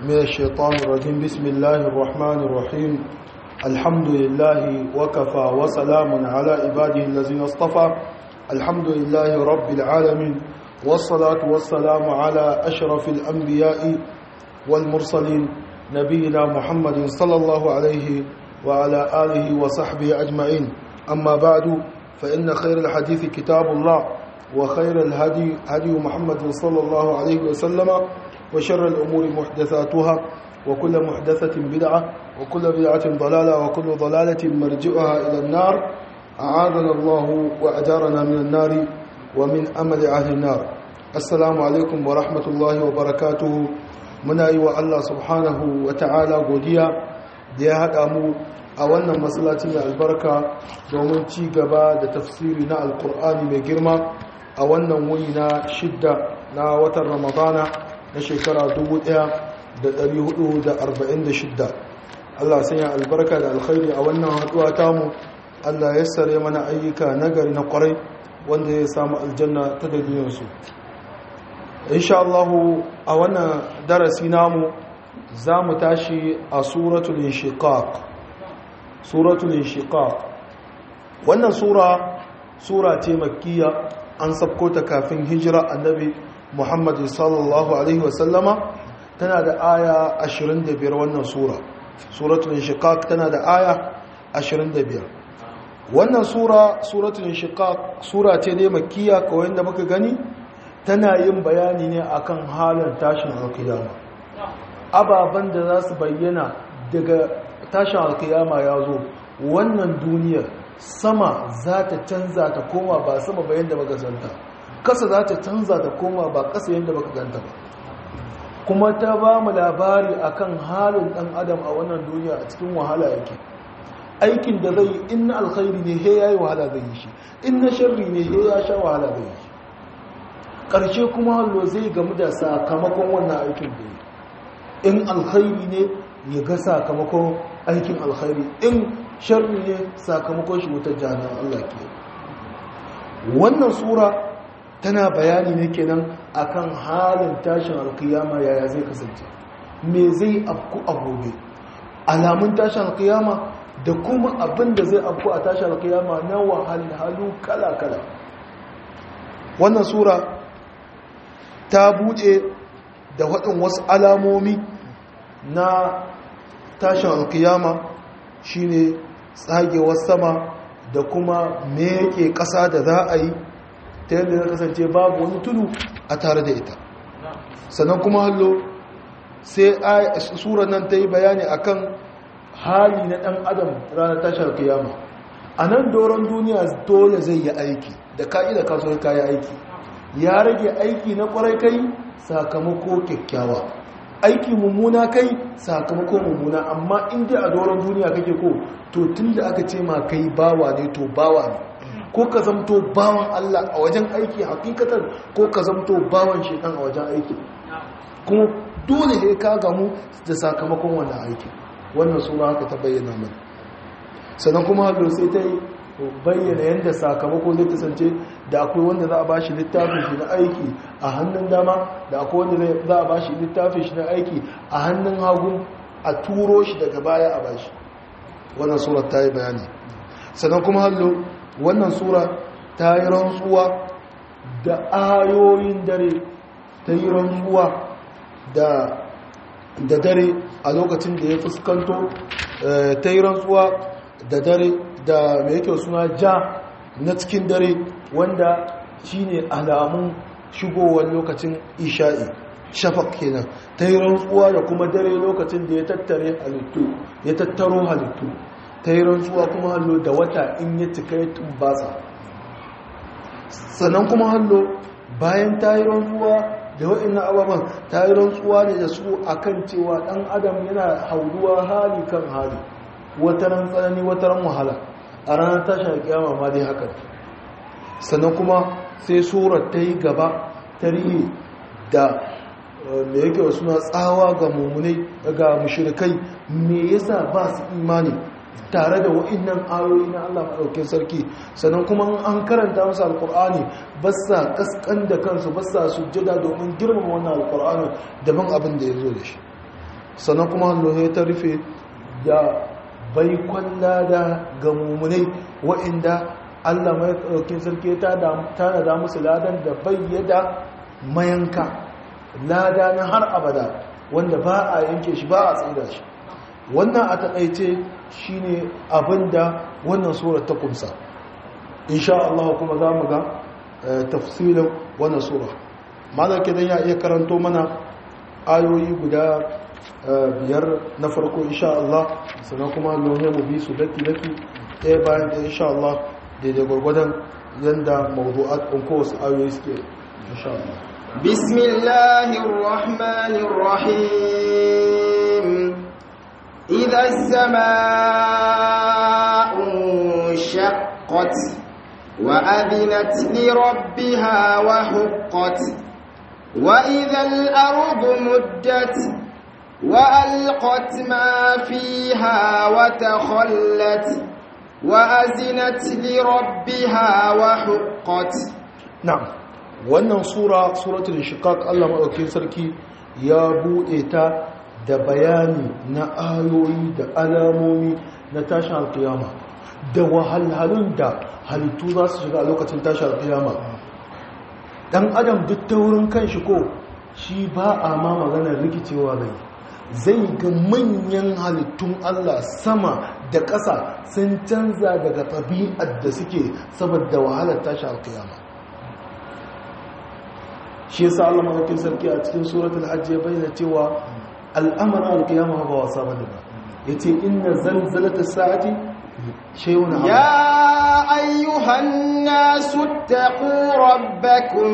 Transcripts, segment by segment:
من الشيطان الرجيم بسم الله الرحمن الرحيم الحمد لله وكفى وسلام على عباده الذين اصطفى الحمد لله رب العالمين والصلاة والسلام على أشرف الأنبياء والمرسلين نبينا محمد صلى الله عليه وعلى آله وصحبه أجمعين أما بعد فإن خير الحديث كتاب الله وخير الهدي هدي محمد صلى الله عليه وسلم وشر الأمور محدثاتها وكل محدثة بدعة وكل بدعة ضلالة وكل ضلالة مرجئها إلى النار أعاذنا الله وأجارنا من النار ومن أمل أهل النار السلام عليكم ورحمة الله وبركاته muna yi wa Allah subhanahu wa ta'ala godiya da ya haɗa mu a wannan masallacin da albarka domin ci gaba da tafsiri na alkur'ani mai girma a wannan wuni na shidda na watan ramadana na shekara 1446 Allah sanya albarka da alkhairi a wannan haɗuwa tamu Allah ya sare mana ayyuka nagari na kwarai wanda ya samu aljanna ta dalilinsu insha Allah a wannan darasi namu za mu tashi a suratul inshiqaq suratul inshiqaq wannan sura sura ce makkiya an sabko ta kafin hijira annabi Muhammad sallallahu alaihi wasallama tana da aya 25 wannan sura suratul inshiqaq tana da aya 25 wannan sura suratul inshiqaq sura ce ne makkiya kawai da muka gani tana yin bayani ne akan halin tashin alkiyama ababen da za su bayyana daga tashin alkiyama ya zo wannan duniyar sama za ta canza ta koma ba sama ba yadda baka zanta kasa za ta canza ta koma ba kasa yadda baka ganta ba kuma ta ba mu labari akan halin dan adam a wannan duniya a cikin wahala yake aikin da zai in na alkhairi ne he yayi wahala zai yi shi in na sharri ne he ya sha wahala zai yi shi ƙarshe kuma hallo zai gamu da sakamakon wannan aikin da yi in alkhairi ne ya ga sakamakon aikin alkhairi in sharri ne sakamakon shi wutar jami'an Allah ke wannan sura tana bayani ne kenan akan halin tashin alkiyama yaya zai kasance me zai afku a gobe alamun tashin alkiyama da kuma abin da zai afku a tashin alkiyama na wahalhalu kala-kala wannan sura ta buɗe da waɗin wasu alamomi na tashin alkiyama shine tsagewar sama da kuma meke ƙasa da za a yi ta yadda ya kasance babu wani tudu a tare da ita sannan kuma hallo sai sura nan ta yi bayani akan hali na ɗan adam ranar tashin alkiyama a nan doron duniya dole zai yi aiki da ka'ida kasuwar kayi aiki ya rage aiki na kwarai kai sakamako kyakkyawa aiki mummuna kai sakamako mummuna amma inda a doron duniya kake ko to tun da aka ce ma kai bawa ne to bawa ne ko ka zamto bawan Allah a wajen aiki hakikatar ko ka zamto bawan shekan a wajen aiki kuma dole ne ka gamu da sakamakon wannan aiki wannan sura haka ta bayyana mana sannan kuma hallo sai ta yi bayyana yadda sakamako zai kasance da akwai wanda za a ba shi littafin shi na aiki a hannun dama da akwai wanda za a ba shi littafin shi na aiki a hannun hagu a turo shi daga baya a bashi wannan sura ta yi bayani sannan kuma hallo wannan sura ta yi rantsuwa da ayoyin dare ta yi rantsuwa da dare a lokacin da ya fuskanto ta yi rantsuwa da dare da mai yake suna ja na cikin dare wanda shine alamun shigowar lokacin isha'i shafak kenan ta yi rantsuwa da kuma dare lokacin da ya tattare halittu ya tattaro halittu ta yi rantsuwa kuma hallo da wata in ya cika ya tumbasa sannan kuma hallo bayan ta yi rantsuwa da wa'in ababen ta yi rantsuwa ne da su akan cewa ɗan adam yana hauduwa hali kan hali wataran tsanani wataran wahala a ranar tashin kiyama ma dai haka sannan kuma sai surar ta yi gaba tarihi da me yake wasu na tsawa ga mummunai ga mushrikai me yasa ba su imani tare da wa'innan ayoyi na Allah maɗaukin sarki sannan kuma an karanta musu alkur'ani ba sa kaskan da kansu ba sa sujjada domin girmama wannan alkur'ani daban abin da ya zo da shi sannan kuma hallohe ta rufe da baikon lada ga mummunai wa'inda allah mai ɗaukin sarki ta da musu ladan da bayyada mayanka lada na har abada wanda ba a yanke shi ba a tsira shi wannan a taƙaice shine abinda wannan surar ta kumsa insha Allah kuma za mu ga tafsirin wannan sura mana kidan ya iya karanto mana ayoyi guda biyar na farko insha Allah sannan kuma lohe mu bi su daki daki ɗaya bayan ɗaya insha Allah daidai gwargwadon yadda mawdu'at ɗin kowace ayoyi suke insha Allah بسم الله الرحمن الرحيم إذا السماء انشقت وأذنت لربها وحقت وإذا الأرض مدت وألقت ما فيها وتخلت وأزنت لربها وحقت نعم wannan sura suratul shiqaq Allah madaukakin sarki ya bude ta da bayani na ayoyi da alamomi na tashin alkiyama da wahalhalun da halittu za su shiga a lokacin tashin alkiyama dan adam duk ta wurin kanshi ko shi ba a ma maganar rikicewa bai zai ga manyan halittun Allah sama da ƙasa sun canza daga ɗabi'ar da suke saboda wahalar tashin alkiyama shi yasa Allah madaukakin sarki a cikin suratul hajj ya bayyana cewa al'amarin alqiyama ba wasa bane ba yace inna zalzalata sa'ati shay'un ya ayyuhan nasu taqu rabbakum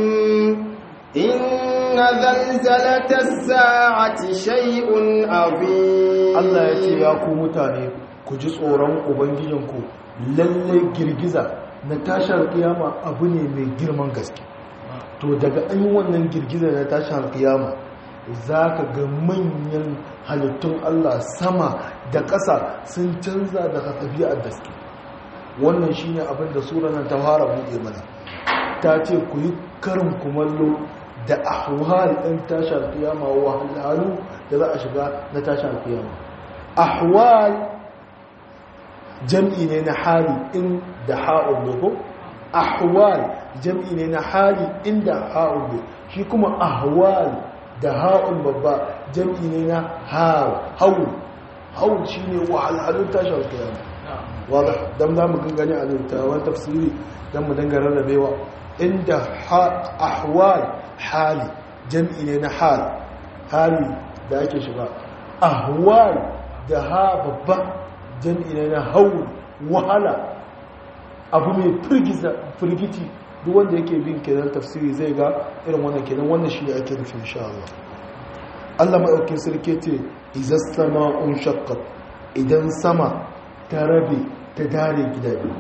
inna zalzalata sa'ati shay'un azim Allah yace ya ku mutane ku ji tsoron ubangijinku lalle girgiza na tashar kiyama abu ne mai girman gaske to daga an yi wannan girgizar na tashin alkiyama za ka ga manyan halittun Allah sama da ƙasa sun canza daga ɗabi'ar da suke wannan shi ne abin da sura nan ta fara buɗe mana ta ce ku yi karin kumallo da ahwal ɗin tashin alkiyama wahalhalu da za a shiga na tashin alkiyama ahwal jam'i ne na hali in da ha'ul ne ko ahwal jam'i ne na hali inda ha'ul ne shi kuma ahwal da ha'ul babba jam'i ne na haul haul shi ne wahalhalun tashar kiyama wadda don za mu gangane a littawan tafsiri don mu danga rarrabewa inda ahwal hali jam'i ne na hal hali da ake shiga ahwal da ha babba jam'i ne na haul wahala abu mai firgiti duk wanda yake bin kenan tafsiri zai ga irin wannan kenan wannan shi ne ake nufin insha Allah Allah maɗaukin sarki ce izas sama'un shaqqat idan sama ta rabe ta dare gida biyu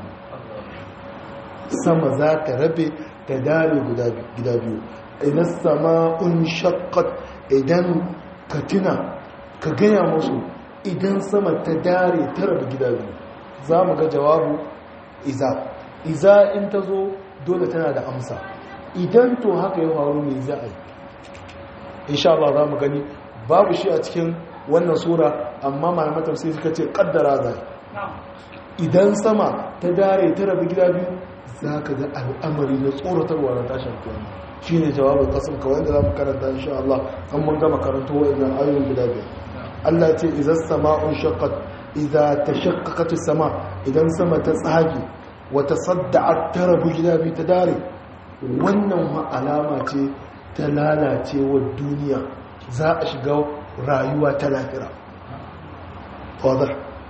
sama za ta rabe ta dare gida biyu idan sama'un shaqqat idan ka tuna ka gaya musu idan sama ta dare ta rabe gida biyu za mu ga jawabu iza iza in ta zo dole tana da amsa idan to haka ya faru mai za a yi insha Allah za mu gani babu shi a cikin wannan sura amma malamatar sai suka ce kaddara zai idan sama ta dare ta rabu gida biyu za ka ga al'amari na tsoratarwa na tashin kiyama shi ne jawabin kasan kawai da za mu karanta insha Allah an mun gama karanto wa'annan ayoyin gida biyar Allah ce izas sama'un shaqqat idza tashaqqaqat sama idan sama ta tsage wata sadda'at ta rabu gida biyu ta dare wannan ma alama ce ta lalacewar duniya za a shiga rayuwa ta lafira wadar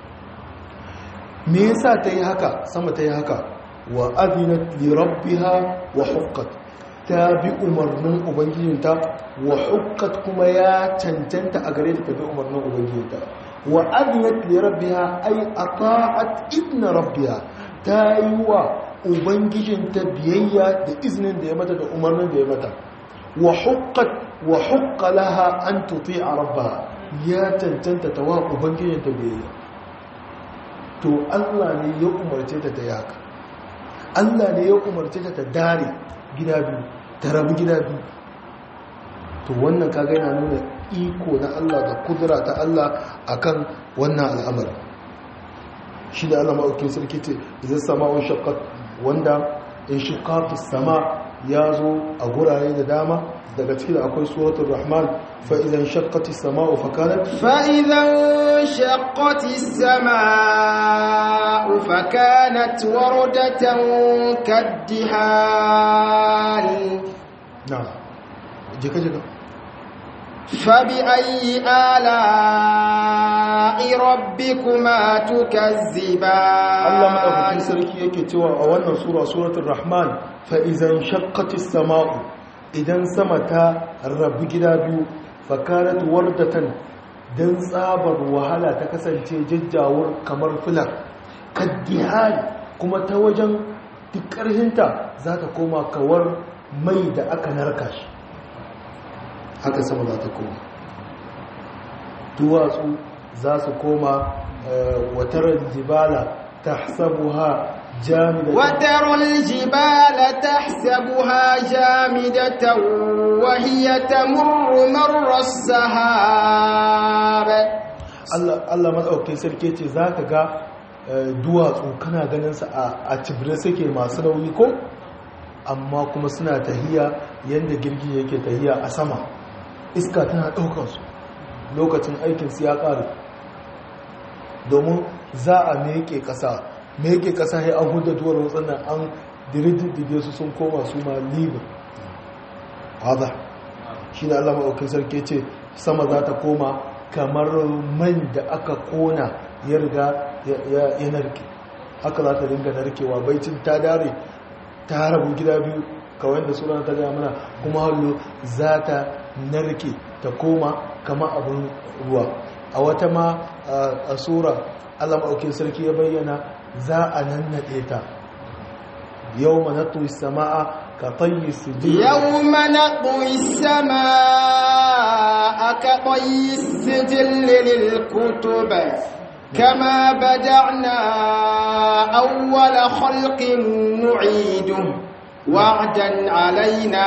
me yasa ta yi haka sama ta yi haka wa azinat li rabbiha wa hukkat ta bi umarnin ubangijinta wa hukkat kuma ya cancanta a gare ta bi umarnin ubangijinta wa azinat li rabbiha ay ata'at ibn rabbiha ta yi wa ubangijinta biyayya da izinin da ya mata da umarnin da ya mata wa hukkat wa hukka laha an tuti'a rabbaha ya cancanta ta wa ubangijinta biyayya to Allah ne ya umarce ta ta yaka Allah ne ya umarce ta ta dare gida biyu ta rabu gida biyu to wannan kaga yana nuna iko na Allah da kudura ta Allah akan wannan al'amari shi da Allah ma'aukin sarki ce idan sama'un shaqqat wanda in shiqaqis sama ya zo a gurare da dama daga cikin akwai suratul rahman fa idan shaqqatis sama'u fa kanat fa idan shaqqatis sama'u fa kanat wardatan kaddihan na'am jika jika فبأي آلاء ربكما تكذبان Allah madaukakin sarki yake cewa a wannan sura suratul rahman fa idan shaqqatis sama'u idan sama ta rabu gida biyu fa kanat wardatan dan tsabar wahala ta kasance jajjawur kamar fulan kaddihal kuma ta wajen duk ƙarhinta za ta koma kawar mai da aka narka shi haka sama za ta koma duwatsu za su koma watar jibala ta sabuha jamida وترى الجبال تحسبها جامدة وهي تمر مر السحاب Allah matsaukin sarki ce za ka ga duwatsu kana ganinsa a cibire suke masu nauyi ko amma kuma suna tahiya yadda girgi yake tahiya a sama iska tana ɗaukansu lokacin aikinsu ya ƙaru domin za a meke ƙasa meke ƙasa ya an huda duwar watsannan an dirididdige su sun koma su ma libin haɗa shi da allama aukin sarki ce sama za ta koma kamar man da aka kona ya riga ya narke haka za ta dinga narkewa baicin ta dare ta rabu gida biyu kawai da suna ta gaya mana kuma hallo za ta narke ta koma kama abin ruwa a wata ma a sura allah maɗaukin sarki ya bayyana za a nannaɗe ta yau manatu sama'a ka tayyi su ji yau manatu sama'a ka tayyi su jillilil kutuba كما بدعنا أول خلق نعيده وعدا علينا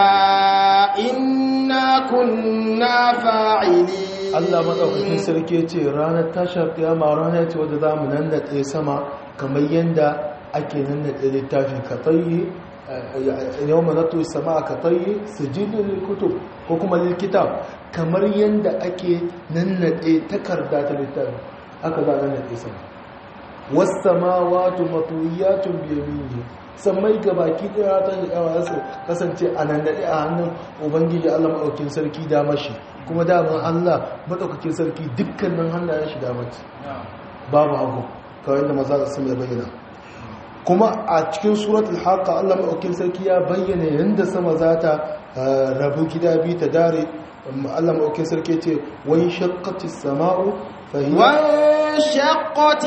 إنا كنا فاعلين Allah maɗaukakin sarki ya ce ranar tashar kiyama ranar ce wadda za mu nannaɗe sama kamar yadda ake nannaɗe littafi ka tsayi yau manatu sama a ka tsayi su jidin kutub ko kuma likitab kamar yadda ake nannaɗe takarda ta littafi aka za a nannaɗe sama wasu sama wato matuyatun biyamini sammai ga baki daya ta shikawa su kasance a nan daɗe a hannun ubangiji allah maɗaukin sarki damashi kuma daman allah maɗaukakin sarki dukkanin hannayen shi damaci babu hagu kawai da maza da sun ya bayyana kuma a cikin suratul haka allah maɗaukin sarki ya bayyana yadda sama za ta rabu gida biyu ta dare allah maɗaukin sarki ce wani shakkati sama'u وانشقت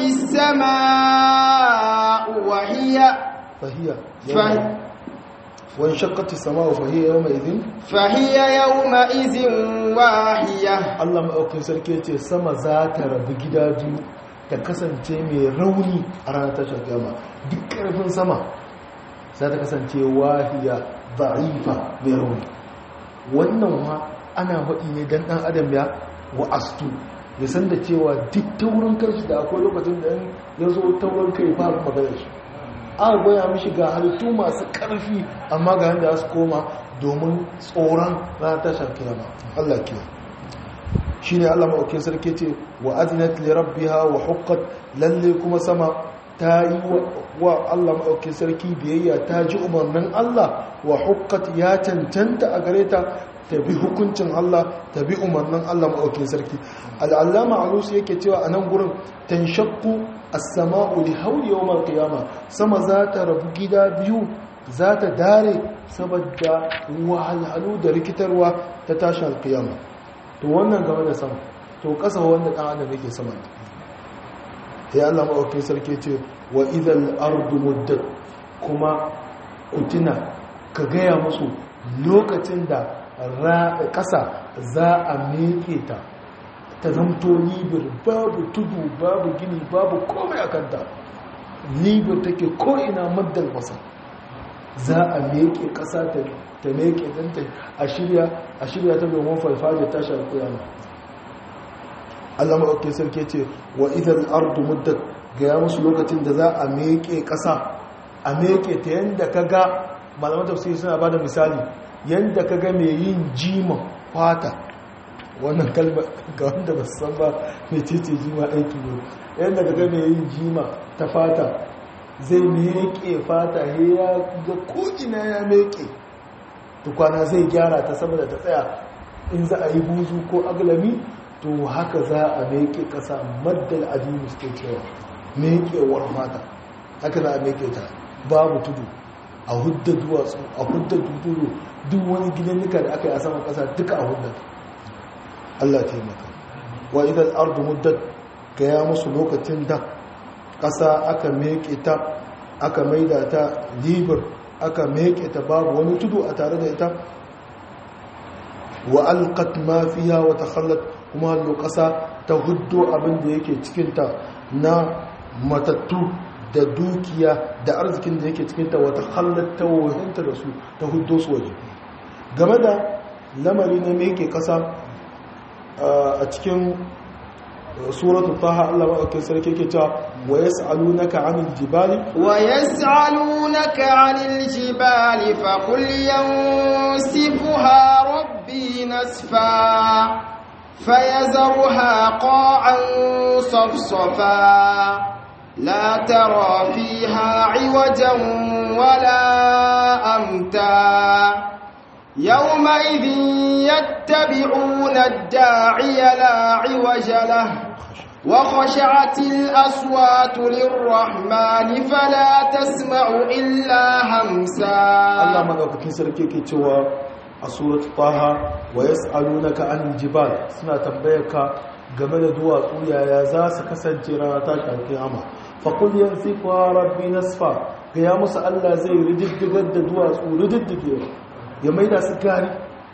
السماء وهي فهي فهي وانشقت السماء فهي يومئذ فهي يومئذ واهية Allah maɗaukin sarki ce sama za ta rabu gida biyu ta kasance mai rauni a ranar tashar gama duk ƙarfin sama za ta kasance wahiya za'ifa mai rauni wannan ma ana haɗi ne don ɗan adam ya wa'astu ya san da cewa duk taurin kanshi da akwai lokacin da ya zo taurin kai ba magana shi aka goya mishi ga halittu masu ƙarfi amma ga yadda su koma domin tsoron ranar tashar kiyama Allah kiyama shi ne Allah maɗaukin sarki ce wa azinat li rabbiha wa huqqat lalle kuma sama ta yi wa Allah maɗaukin sarki biyayya ta ji umarnin Allah wa huqqat ya cancanta a gare ta ta bi hukuncin Allah ta bi umarnin Allah maɗaukin sarki al'allama alusu yake cewa a nan gurin tanshakku as-sama'u li hawli yawm al-qiyama sama za ta rabu gida biyu za ta dare saboda wahalhalu da rikitarwa ta tashi al-qiyama to wannan game da sama to kasa wanda dan adam yake sama ya Allah maɗaukin sarki ce wa idhal ardu muddat kuma kutina ka gaya musu lokacin da ƙasa za a meke ta ta zamto libir babu tudu babu gini babu komai a kanta libir take ko'ina maddal masa za a meke ƙasa ta meke danta a shirya ta domin farfajiyar tashar kuyama Allah maɗauki sarki ce wa idan ardu muddat ga ya musu lokacin da za a meke ƙasa a meke ta yadda ka ga malaman tafsiri suna ba da misali yadda ka ga mai yin jima fata wannan kalma ga wanda ba su san ba mai cece jima aiki ne yadda ka ga mai yin jima ta fata zai meke fata ya ga ko'ina ya meke tukwana zai gyara ta saboda ta tsaya in za a yi buzu ko aglami to haka za a meke ƙasa maddal adini suke cewa mekewar fata haka za a meke ta babu tudu a hudda duwatsu a hudda tudu duk wani gidannika da aka yi a saman ƙasa duka a hudda Allah taimaka wa idan ardu muddat ga ya musu lokacin da ƙasa aka meke ta aka maida ta libar aka meke ta babu wani tudu a tare da ita wa alqat ma fiha wa takhallat kuma hallo ƙasa ta huddo abin da yake cikinta na matattu da dukiya da arzikin da yake cikinta wata halatta wahinta da su ta huddo su waje game da lamari na meke ƙasa a cikin suratul taha Allah maɗaukin sarki ke cewa wa yas'alunaka 'anil jibali wa yas'alunaka 'anil jibali fa qul yansifuha rabbi nasfa فيذرها قاعا صفصفا لا ترى فيها عوجا ولا أمتا يومئذ يتبعون الداعي لا عوج له وخشعت الأصوات للرحمن فلا تسمع إلا همسا الله مدوكاكين سركي كي a surat taha wa yas'alunaka anil jibal suna tambayarka game da duwatsu yaya za su kasance rana ta kiyama fa qul yansifuha rabbi nasfa ga ya musu Allah zai rididdigar da duwatsu rididdige ya maida su gari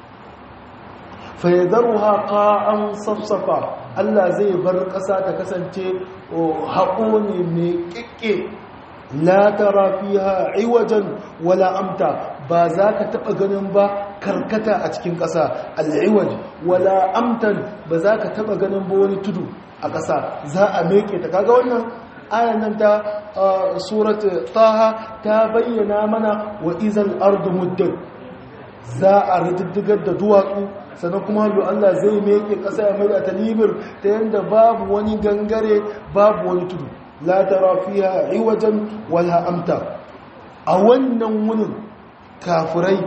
fa yadruha qa'an safsafa Allah zai bar ƙasa ta kasance haƙo ne mai kikke la tara fiha iwajan wala amta ba za ka taɓa ganin ba karkata a cikin ƙasa al'iwaj wala amtan ba za ka taɓa ganin ba wani tudu a ƙasa za a meke ta kaga wannan ayan nan ta surat taha ta bayyana mana wa izal ardu muddan za a rididdigar da duwatsu sannan kuma hallo Allah zai meke ƙasa ya mai da talibir ta yadda babu wani gangare babu wani tudu la tara fiha iwajan wala amta a wannan wunin kafirai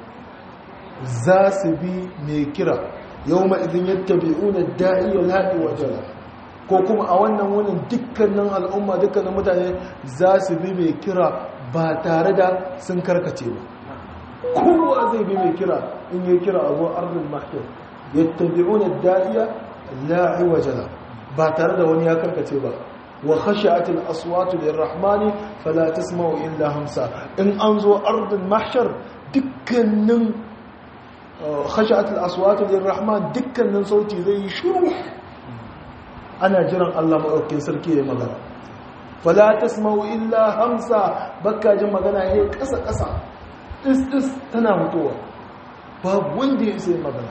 za su bi mai kira yau ma'izin yadda bi'una da'iya laɗi wajala ko kuma a wannan wunin dukkanin al'umma dukkanin mutane za su bi mai kira ba tare da sun karkace ba kowa zai bi mai kira in yi kira a zuwa arzin mahiyar yadda bi'una da'iya la'i wajala ba tare da wani ya karkace ba wa khashi'atil aswatu lirrahmani fala tasma'u illa hamsa in an zo ardul mahshar dukkanin khashi'atil aswatu lirrahman dukkanin sauti zai yi shiru ana jiran Allah madaukakin sarki ya magana fala tasma'u illa hamsa bakka jin magana yayi kasa kasa is is tana mutuwa babu wanda ya sai magana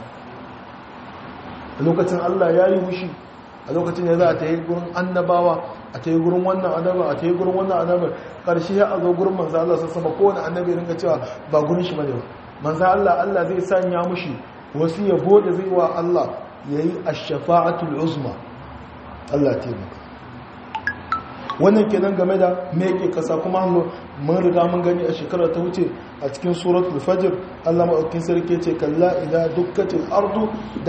a lokacin Allah ya yi wushi a lokacin da za a ta yi gurin annabawa a ta yi gurin wannan annabar a ta yi gurin wannan annabar ƙarshe ya a zo gurin manzo Allah sun sama kowane annabi ringa cewa ba gurin shi bane ba manzo Allah Allah zai sanya mushi wasu yabo da zai wa Allah yayi ash-shafa'atul uzma Allah taimaka wannan kenan game da me yake kasa kuma hannu mun riga mun gani a shekarar ta wuce a cikin suratul fajr Allah madaukakin sarki ce kalla idza dukkatil ardu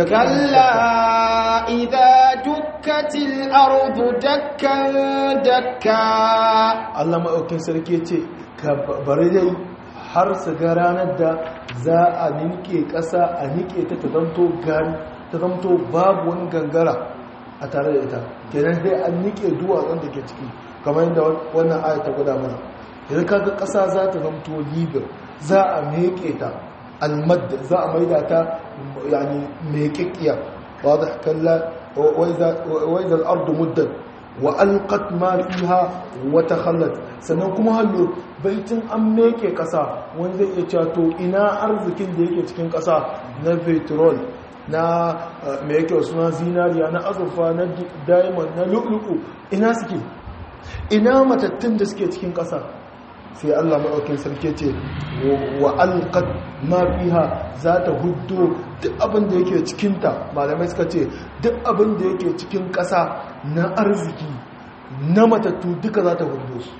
kalla idza dukkatil ardu dakkan dakka Allah madaukakin sarki ce ka bari dai har su ga ranar da za a ninke kasa a nike ta ta zanto gari ta zanto babu wani gangara a tare da ita kenan sai an nike duwatsun da ke ciki kamar yadda wannan aya ta guda mana idan kaga ƙasa za ta zamto libir za a meke ta almadda za a maida ta yani mekekkiya wadda kalla waizal ardu muddan wa alqat ma fiha wa takhallat sannan kuma hallo baitin an meke ƙasa wanda zai iya cewa to ina arzikin da yake cikin ƙasa na petrol na mai yake suna zinariya na azurfa na diamond na lu'lu'u ina suke ina matattun da suke cikin ƙasa sai Allah maɗaukin sarki ce wa alqad ma fiha za ta huddo duk abin da yake cikinta malamai suka ce duk abin da yake cikin ƙasa na arziki na matattu duka za ta huddo su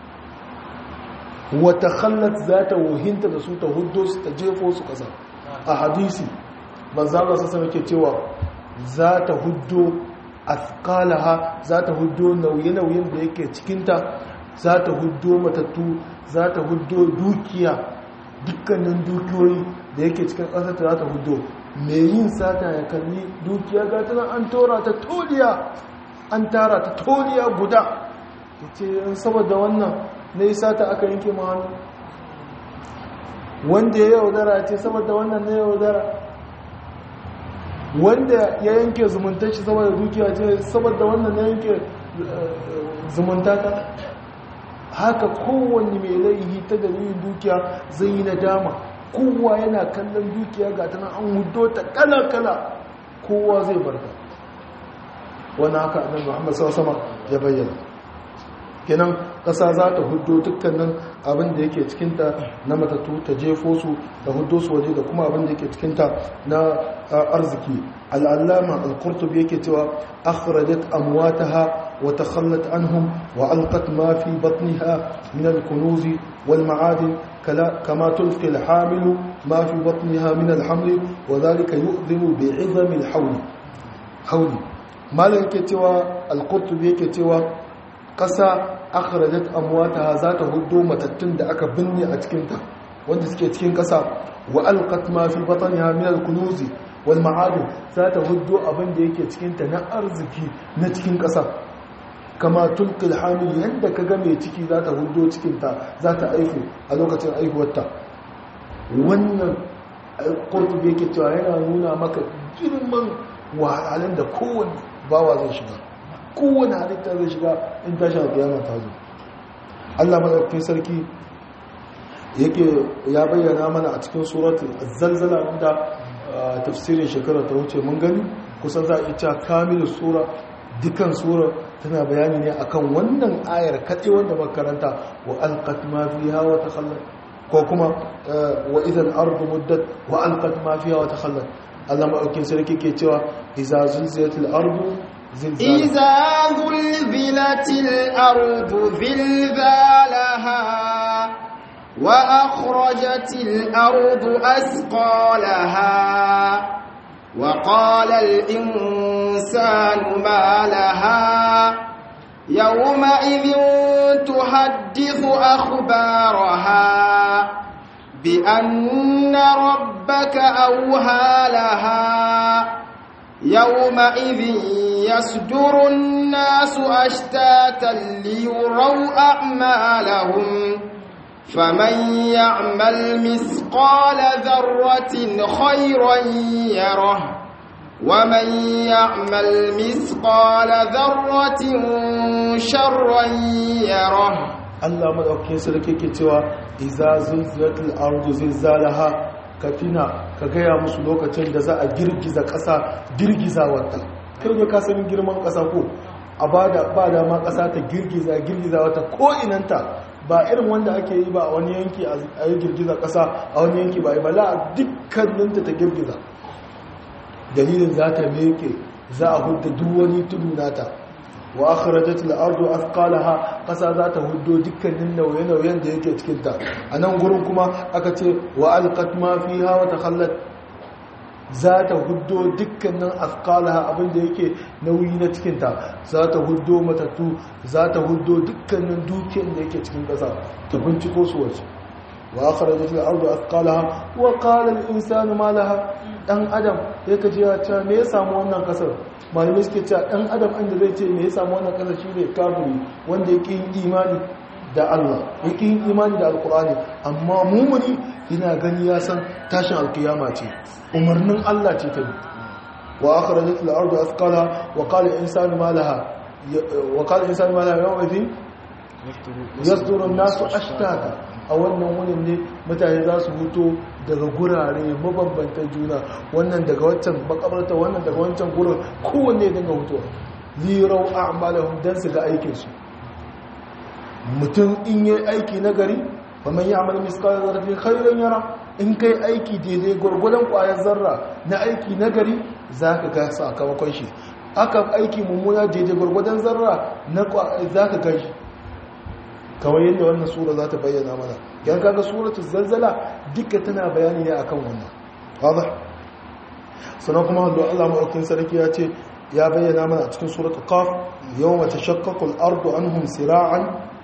wata khallat za ta wuhinta da su ta huddo su ta jefo su ƙasa a hadisi manzala sassa yake cewa za ta huddo athqalaha za ta huddo nauye-nauyen da yake cikinta za ta huddo matattu za ta huddo dukiya dukkanin dukiyoyi da yake cikin ƙasar ta za ta huddo mai yin sata ya kalli dukiya ga tana an tora ta toliya an tara ta toliya guda ta ce saboda wannan na yi sata aka yanke ma hannu wanda ya yaudara ce saboda wannan na yaudara wanda ya yanke zumunta shi saboda dukiya ce saboda wannan na yanke zumunta ta haka kowanne mai laihi ta dalilin dukiya zai yi nadama kowa yana kallon dukiya ga tana an hudo ta kala-kala kowa zai barka wani haka annabi Muhammad sallallahu ya bayyana kenan ƙasa za ta hudo dukkanin abin da yake cikinta na matatu ta jefo su da hudo su waje da kuma abin da yake cikinta na arziki al'allama al-qurtubi yake cewa akhrajat amwataha wa takhallat anhum wa alqat ma fi batniha min al-kunuz wal ma'adin kama tulqi al-hamil ma fi batniha min al-haml wa dhalika yu'dhimu bi'izami al-hawl hawli malan yake cewa al-qurtubi yake cewa ƙasa akhrajat amwataha za ta hudo matattun da aka binne a cikinta wanda suke cikin ƙasa wa alqat ma fi batniha min al-kunuz wal ma'adin za ta hudo abin da yake cikinta na arziki na cikin ƙasa kama tulqil hamil yanda kaga mai ciki za ta hudo cikinta za ta aihu a lokacin aihuwarta wannan qurtubi yake cewa yana nuna maka girman wahalhalun da kowanne bawa zai shiga kowane halitta zai shiga in tashi alkiyama ta zo Allah madaukakin sarki yake ya bayyana mana a cikin suratul zalzala inda tafsirin shekara ta wuce mun gani kusan za a iya cewa kamilu sura dukan sura tana bayani ne akan wannan ayar kaɗe wanda makaranta wa alqat ma fiha wa takhallat ko kuma wa idan ardu muddat wa alqat ma fiha wa takhallat Allah madaukakin sarki ke cewa iza zulzilatil ardu إذا ذلذلت الأرض ذلذالها وأخرجت الأرض أسقالها وقال الإنسان ما لها يومئذ تحدث أخبارها بأن ربك أوهى لها يومئذ يصدر الناس أشتاتا ليروا أعمالهم فمن يعمل مثقال ذرة خيرا يره ومن يعمل مثقال ذرة شرا يره Allah madaukakin sarki ke cewa iza zulzilatil ardu zilzalaha ka tina ka gaya musu lokacin da za a girgiza ƙasa girgiza wata kirga ka sani girman ƙasa ko a bada ba da ma ƙasa ta girgiza girgiza wata ko inanta ba irin wanda ake yi ba a wani yanki a yi girgiza ƙasa a wani yanki ba ba la dukkaninta ta girgiza dalilin za ta meke za a hudda duk wani tudu nata wa akhrajat al-ardu athqalaha kasa za ta huddo dukkanin nauye-nauyen da yake cikin ta anan gurin kuma aka ce wa alqat ma fiha wa takhallat za ta huddo dukkanin athqalaha abinda yake nauyi na cikin ta za ta huddo matattu za ta huddo dukkanin dukiyar da yake cikin kasa ta binciko su waje wa akhrajat al-ardu athqalaha wa qala al-insanu ma laha dan adam yake ji ya ce me ya samu wannan kasar malamai suke cewa ɗan adam inda zai ce me ya samu wannan ƙasa shi ne kafiri wanda ya yin imani da Allah ya yin imani da alkur'ani amma mumuni yana gani ya san tashin alkiyama ce umarnin Allah ce ta bi wa akhrajat al-ardu athqala wa qala insanu ma laha wa qala insanu ma laha yawma idhin yasduru an-nasu ashtata a wannan wurin ne mutane za su huto daga gurare mabambanta juna wannan daga waccan makabarta wannan daga wancan gurin kowanne dinga hutuwa lirau a'malahum dan su ga aikinsu mutum in yi aiki na gari faman yi amal miskala zarafin khairan yara in kai aiki daidai gwargwadon kwayar zarra na aiki na gari za ka ga sakamakon shi aka aiki mummuna daidai gwargwadon zarra na za ka ga shi kawai yadda wannan sura za ta bayyana mana yan kaga suratul zalzala duka tana bayani ne akan wannan wadah sannan kuma hallo Allah maɗaukin sarki ya ce ya bayyana mana a cikin suratul qaf yawma tashaqqaqu al-ardu anhum sira'an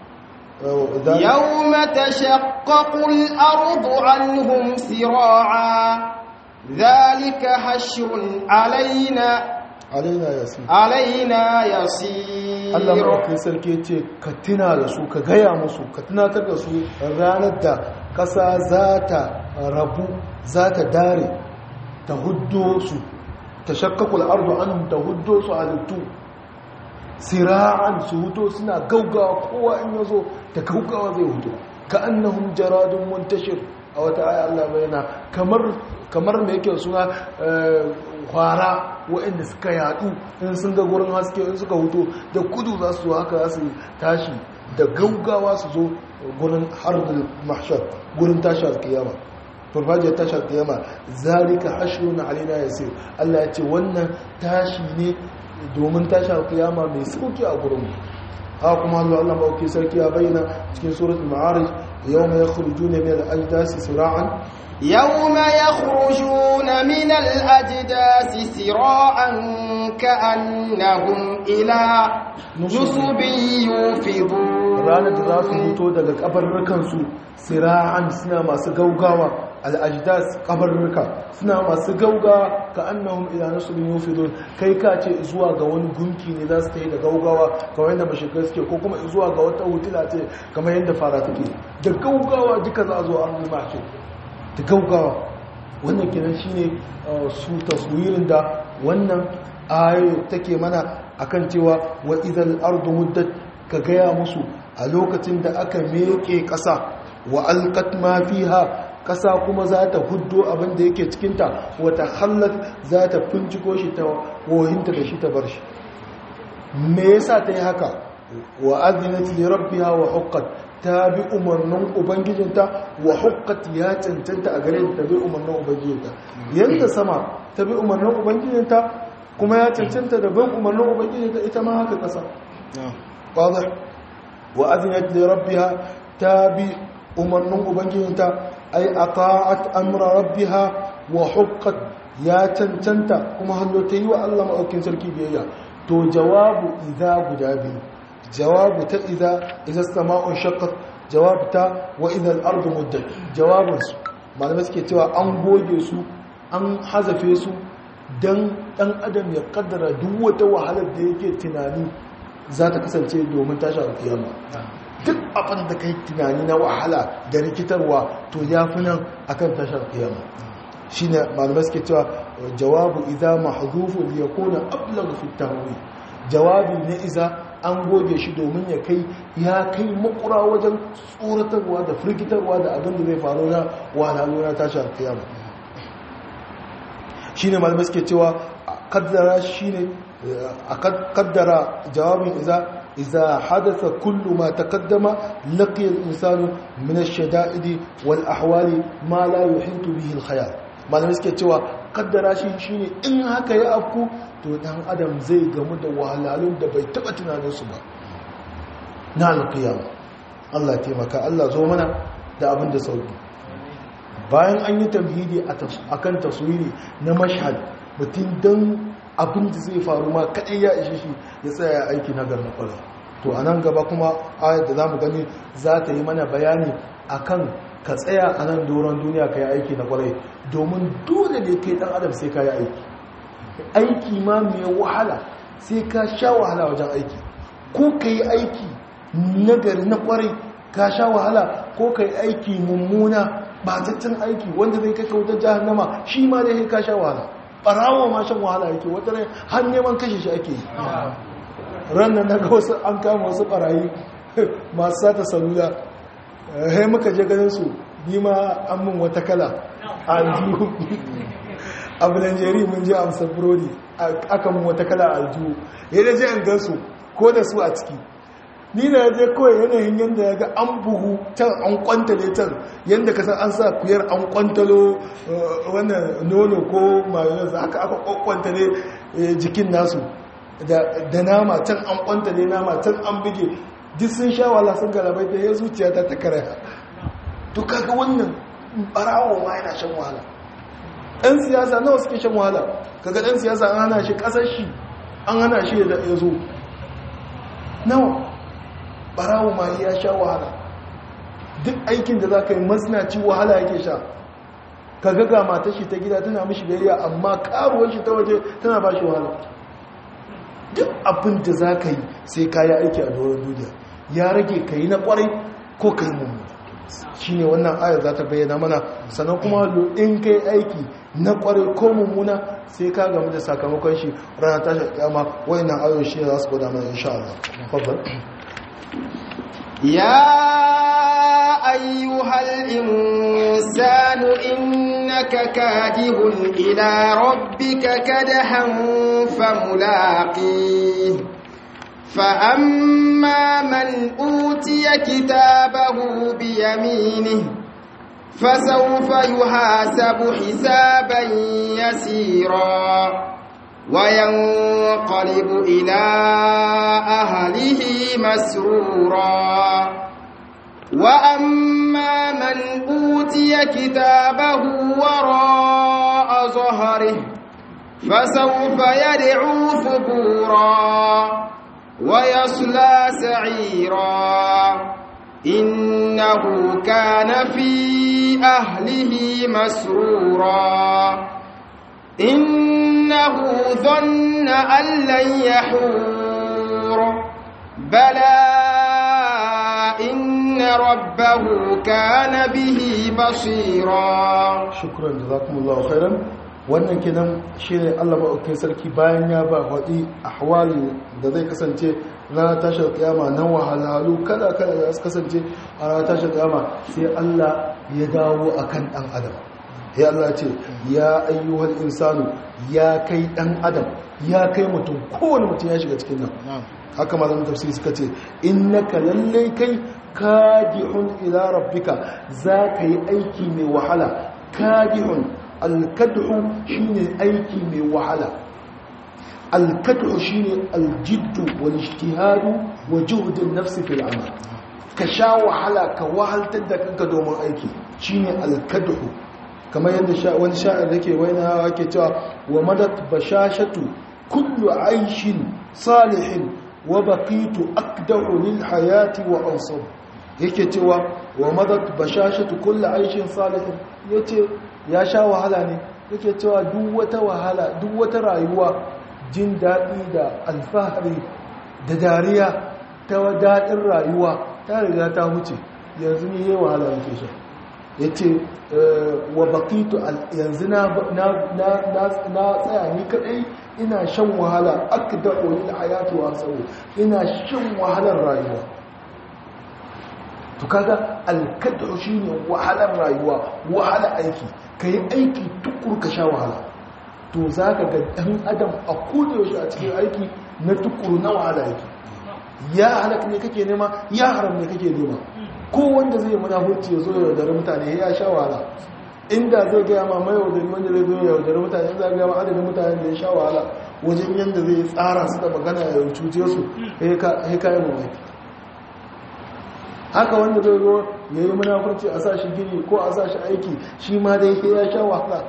يوم تشقق الأرض عنهم سراعا ذلك حشر علينا alaina yasir علينا يسير Allah maɗaukin sarki ya ce ka tuna da su ka gaya musu ka tunatar da su ranar da ƙasa za ta rabu za ta dare ta huddo su ta shakkakul ardu anhum ta huddo su halittu sira'an su huto suna gaugawa kowa in ya zo da gaugawa zai huto ka annahum jaradun muntashir a wata aya Allah bayana kamar kamar me yake suna kwara waɗanda suka yadu in sun ga gurin haske in suka huto da kudu za su haka za su tashi da gaugawa su zo gurin harbul mahshar gurin tashi alkiyama farfajiyar tashi alkiyama zalika hashrun alaina yasir Allah ya ce wannan tashi ne domin tashi alkiyama mai sauki a gurin haka kuma Allah Allah mawaki sarki ya bayyana cikin suratul ma'arij yawma yakhrujuna min al-ajdasi sira'an يوم يخرجون من الأجداث سراعا كأنهم إلى نصب يوفضون ranar da za su fito daga kabarrukansu sira'an suna masu gaugawa al'ajidas kabarruka suna masu gaugawa ka annahum ila nasubin yufidun kai ka ce zuwa ga wani gunki ne za su ta yi da gaugawa kamar yadda mashigar suke ko kuma zuwa ga wata hutula ce kamar yadda fara take da gaugawa duka za a zo an ruma ce da gaugawa wannan kenan shine su taswirin da wannan ayo take mana akan cewa wa idal ardu muddat ka gaya musu a lokacin da aka meke ƙasa wa alqat ma fiha ƙasa kuma za ta huddo abin da yake cikinta wata hallat za ta finciko shi ta wohinta da shi ta bar shi me yasa ta yi haka wa azinat li rabbiha wa huqqat ta bi umarnin ubangijinta wa huqqat ya cancanta a gare ta bi umarnin ubangijinta yanda sama ta bi umarnin ubangijinta kuma ya cancanta da bin umarnin ubangijinta ita ma haka ƙasa واضح وأذنت لربها تابي أمرن أبنجينتا أي أطاعت أمر ربها وحقت يا تنتنتا كما هلو تيوى الله مأوكين سلكي بيها تو جواب إذا قدابي جواب تا إذا إذا السماء انشقت جواب تا وإذا الأرض مدت جواب ما نمسكي تيوى أنبوجي سو أن حذفي سو dan dan adam ya kaddara duk wata wahalar da yake tunani za ta kasance domin tashi alkiyama duk abin da kai tunani na wahala da rikitarwa to ya fi nan akan tashi alkiyama shi ne malamai suke cewa jawabu iza mahzufu li yakuna ablagh fi tahwi jawabi na iza an goge shi domin ya kai ya kai makura wajen tsoratarwa da firgitarwa da abin da zai faru na wahalhalu na tashi alkiyama shine malamai suke cewa kaddara shine a kaddara jawabin iza iza hadatha kullu ma taqaddama laqiya al-insanu min ash-shada'idi wal ahwali ma la yuhitu bihi al-khayal malamai suke cewa kaddara shi shine in haka ya afku to dan adam zai gamu da wahalhalun da bai taba tunanin su ba na al-qiyama Allah taimaka Allah zo mana da abin da sauki bayan an yi tamhidi akan taswiri na mashhad mutum don abin da zai faru ma kaɗai ya ishe shi ya tsaya aiki na garna ƙwarar to a nan gaba kuma ayat da za mu gani za ta yi mana bayani akan ka tsaya a nan doron duniya ka yi aiki na ƙwarai domin dole ne kai ɗan adam sai ka yi aiki aiki ma mai wahala sai ka sha wahala wajen aiki ko ka yi aiki nagari na ƙwarai ka sha wahala ko ka yi aiki mummuna bataccen aiki wanda zai kai kautar jahannama shi ma dai ka sha wahala barawa ma shan wahala yake wata rai har neman kashe shi ake yi ranar na ga wasu an kama wasu barayi masu sata salula hai muka je ganin su ni ma an mun wata kala a aljihu a bulanjeri mun je amsa burodi aka mun wata kala a aljihu ya da je an gansu ko da su a ciki ni na je kawai yanayin yadda ya ga an buhu can an kwantale can yadda ka san an sa kuyar an kwantalo wannan nono ko mayonnaise haka aka kwantale jikin nasu da nama can an kwantale nama can an bige duk sun sha wala sun galabai da ya zuciya ta ta karaya to kaga wannan barawo ma yana shan wahala ɗan siyasa nawa suke shan wahala kaga ɗan siyasa an hana shi ƙasar shi an hana shi ya zo nawa barawo ma ya sha wahala duk aikin da za ka yi masnaci wahala yake sha ka ga mata shi ta gida tana mishi biyayya amma karuwar shi ta waje tana ba shi wahala duk abin da za ka yi sai ka yi aiki a doron duniya ya rage ka yi na kwarai ko ka yi mummuna shi ne wannan ayar za ta bayyana mana sannan kuma in ka yi aiki na kwarai ko mummuna sai ka gamu da sakamakon shi rana tashi kyama wayannan ayoyi shi za su gwada mana insha Allah يا أيها الإنسان إنك كادح إلى ربك كدحا فملاقيه فأما من أوتي كتابه بيمينه فسوف يحاسب حسابا يسيرا وينقلب إلى أهله مسرورا وأما من أوتي كتابه وراء ظهره فسوف يدعو ثبورا ويصلى سعيرا إنه كان في أهله مسرورا إنه ظن أن لن يحور بلى إن ربه كان به بصيرا شكرا جزاكم الله خيرا wannan kenan shine Allah maɗaukin sarki bayan ya ba waɗi ahwali da zai kasance ranar tashar kiyama na wahalhalu kada kada da su kasance a ranar tashar kiyama sai Allah ya dawo akan ɗan adam ya Allah ce ya ayyuhal insanu ya kai ɗan adam ya kai mutum kowane mutum ya shiga cikin nan haka malamin tafsiri suka ce innaka lallai kai kadihun ila rabbika za ka yi aiki mai wahala kadihun alkadhu shine aiki mai wahala alkadhu shine aljiddu wal ijtihadu wa juhdun nafsi fil amal ka sha wahala ka wahaltar da kanka domin aiki shine alkadhu kamar yadda wani sha'ir yake waina yake cewa wa madat bashashatu kullu aishin salihin wa baqitu akdahu lil hayati wa ansab yake cewa wa madat bashashatu kullu aishin salihin yace ya sha wahala ne yake cewa duk wata wahala duk wata rayuwa jin daɗi da alfahari da dariya ta daɗin rayuwa ta riga ta wuce yanzu ne yi wahala yake sha ya ce wa bakitu yanzu na tsaya ni kadai ina shan wahala aka da olin hayatu wa tsawo ina shan wahalar rayuwa to kaga alkadu shi ne wahalar rayuwa wahala aiki ka yi aiki tukur ka sha wahala to za ka ga ɗan adam a yaushe a cikin aiki na tukuru na wahala yake ya halak ne kake nema ya haram ne kake nema ko wanda zai munafurci ya zo ya yaudari mutane ya sha wahala inda zai gaya ma mai yaudari wanda zai zo ya yaudari mutane in za gaya ma adadin mutane da ya sha wahala wajen yadda zai tsara su da magana ya cuce su ya kayan mamaki haka wanda zai zo ya yi munafurci a sa shi gini ko a sa shi aiki shi ma dai ya sha wahala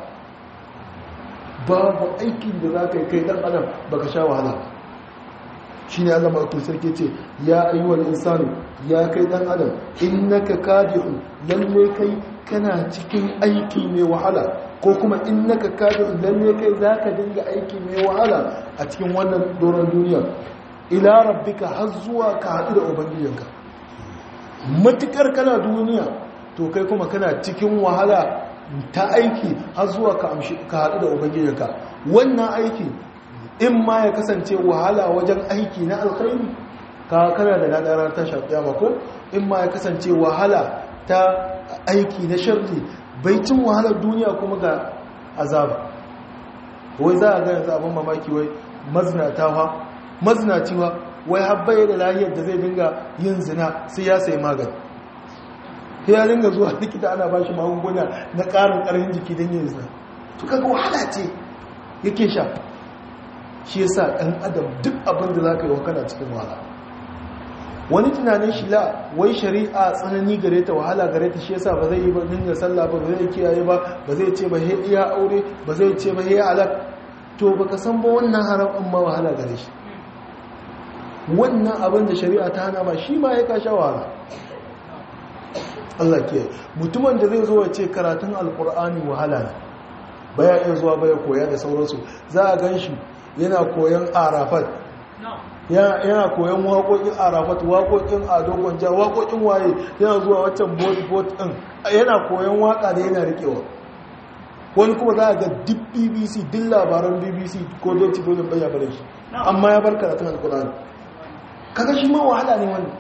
babu aikin da za ka yi kai dan adam baka sha wahala shi ne allah maɗaukar sarki ce ya ayyuwar insanu ya kai dan adam innaka kadihun lalle kai kana cikin aiki mai wahala ko kuma innaka kadihun lalle kai za ka dinga aiki mai wahala a cikin wannan doron duniya ila rabbika har zuwa ka haɗu da ubangijinka matukar kana duniya to kai kuma kana cikin wahala ta aiki har zuwa ka haɗu da ubangijinka wannan aiki in ma ya kasance wahala wajen aiki na alkhairi ka kana da ladarar ta shafiya ko in ma ya kasance wahala ta aiki na sharri bai cin wahalar duniya kuma ga azaba wai za a ga yanzu abin mamaki wai mazinatawa mazinaciwa wai habbaye da lahiyar da zai dinga yin zina sai ya sai magani ya dinga zuwa likita ana ba shi magunguna na ƙarin ƙarfin jiki don yin zina to kaga wahala ce yake sha shi yasa ɗan adam duk abin da za ka yi wa kana cikin wahala wani tunanin shi la wai shari'a tsanani gare ta wahala gare ta shi yasa ba zai yi ba dinga sallah ba ba zai kiyaye ba ba zai ce ba he iya aure ba zai ce ba he alak to baka san ba wannan haram in ma wahala gare shi wannan abin da shari'a ta hana ba shi ma ya kasha wahala Allah ke mutumin da zai zo ya ce karatun alkur'ani wahala ne baya iya zuwa baya koya da sauransu za a gan shi yana koyan arafat yana koyan waƙoƙin arafat waƙoƙin adogon ja waƙoƙin waye yana zuwa waccan bot ɗin yana koyan waƙa da yana riƙewa wani kuma za a ga duk bbc duk labaran bbc ko don cibolin bayan bare shi amma ya bar karatun alkur'ani kaga shi ma wahala ne wani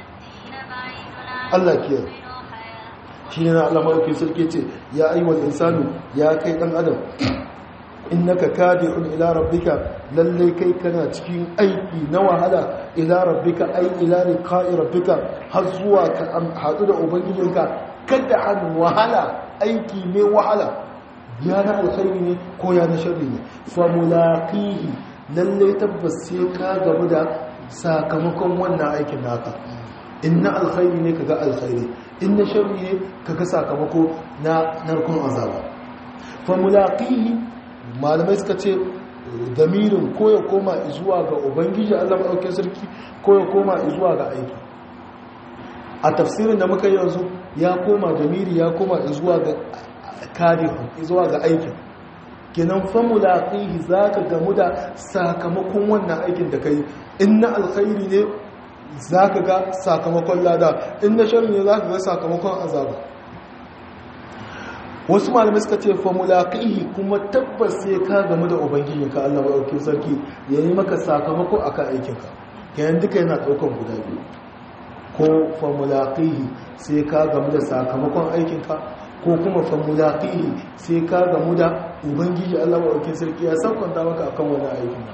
allah kiyar shi ne na allah maɗauki sarki ce ya aiwal insanu ya kai ɗan adam innaka kadi'un ila rabbika lalle kai kana cikin aiki na wahala ila rabbika ai ila liqa'i rabbika har zuwa ka hadu da ubangijinka kada an wahala aiki ne wahala ya na alkhairi ne ko ya na sharri ne fa mulaqihi lalle tabbas sai ka gamu da sakamakon wannan aikin naka inna alkhairi ne kaga alkhairi inna sharri ne kaga sakamako na narkon azaba fa mulaqihi malamai suka ce damirin ko ya koma zuwa ga ubangiji Allah maɗauke sarki ko ya koma zuwa ga aiki a tafsirin da muka yanzu ya koma damiri ya koma zuwa ga karihu zuwa ga aikin kenan famulaqihi zaka gamu da sakamakon wannan aikin da kai inna alkhairi ne zaka ga sakamakon lada inna sharri ne zaka ga sakamakon azaba wasu malamai suka ce famulaqihi kuma tabbas sai ka gamu da ubangijinka Allah maɗaukin sarki ya yi maka sakamako akan aikinka kayan duka yana ɗaukar guda biyu ko famulaqihi sai ka gamu da sakamakon aikinka ko kuma famulaqihi sai ka gamu da ubangiji Allah maɗaukin sarki ya sakwanta maka akan wani aikin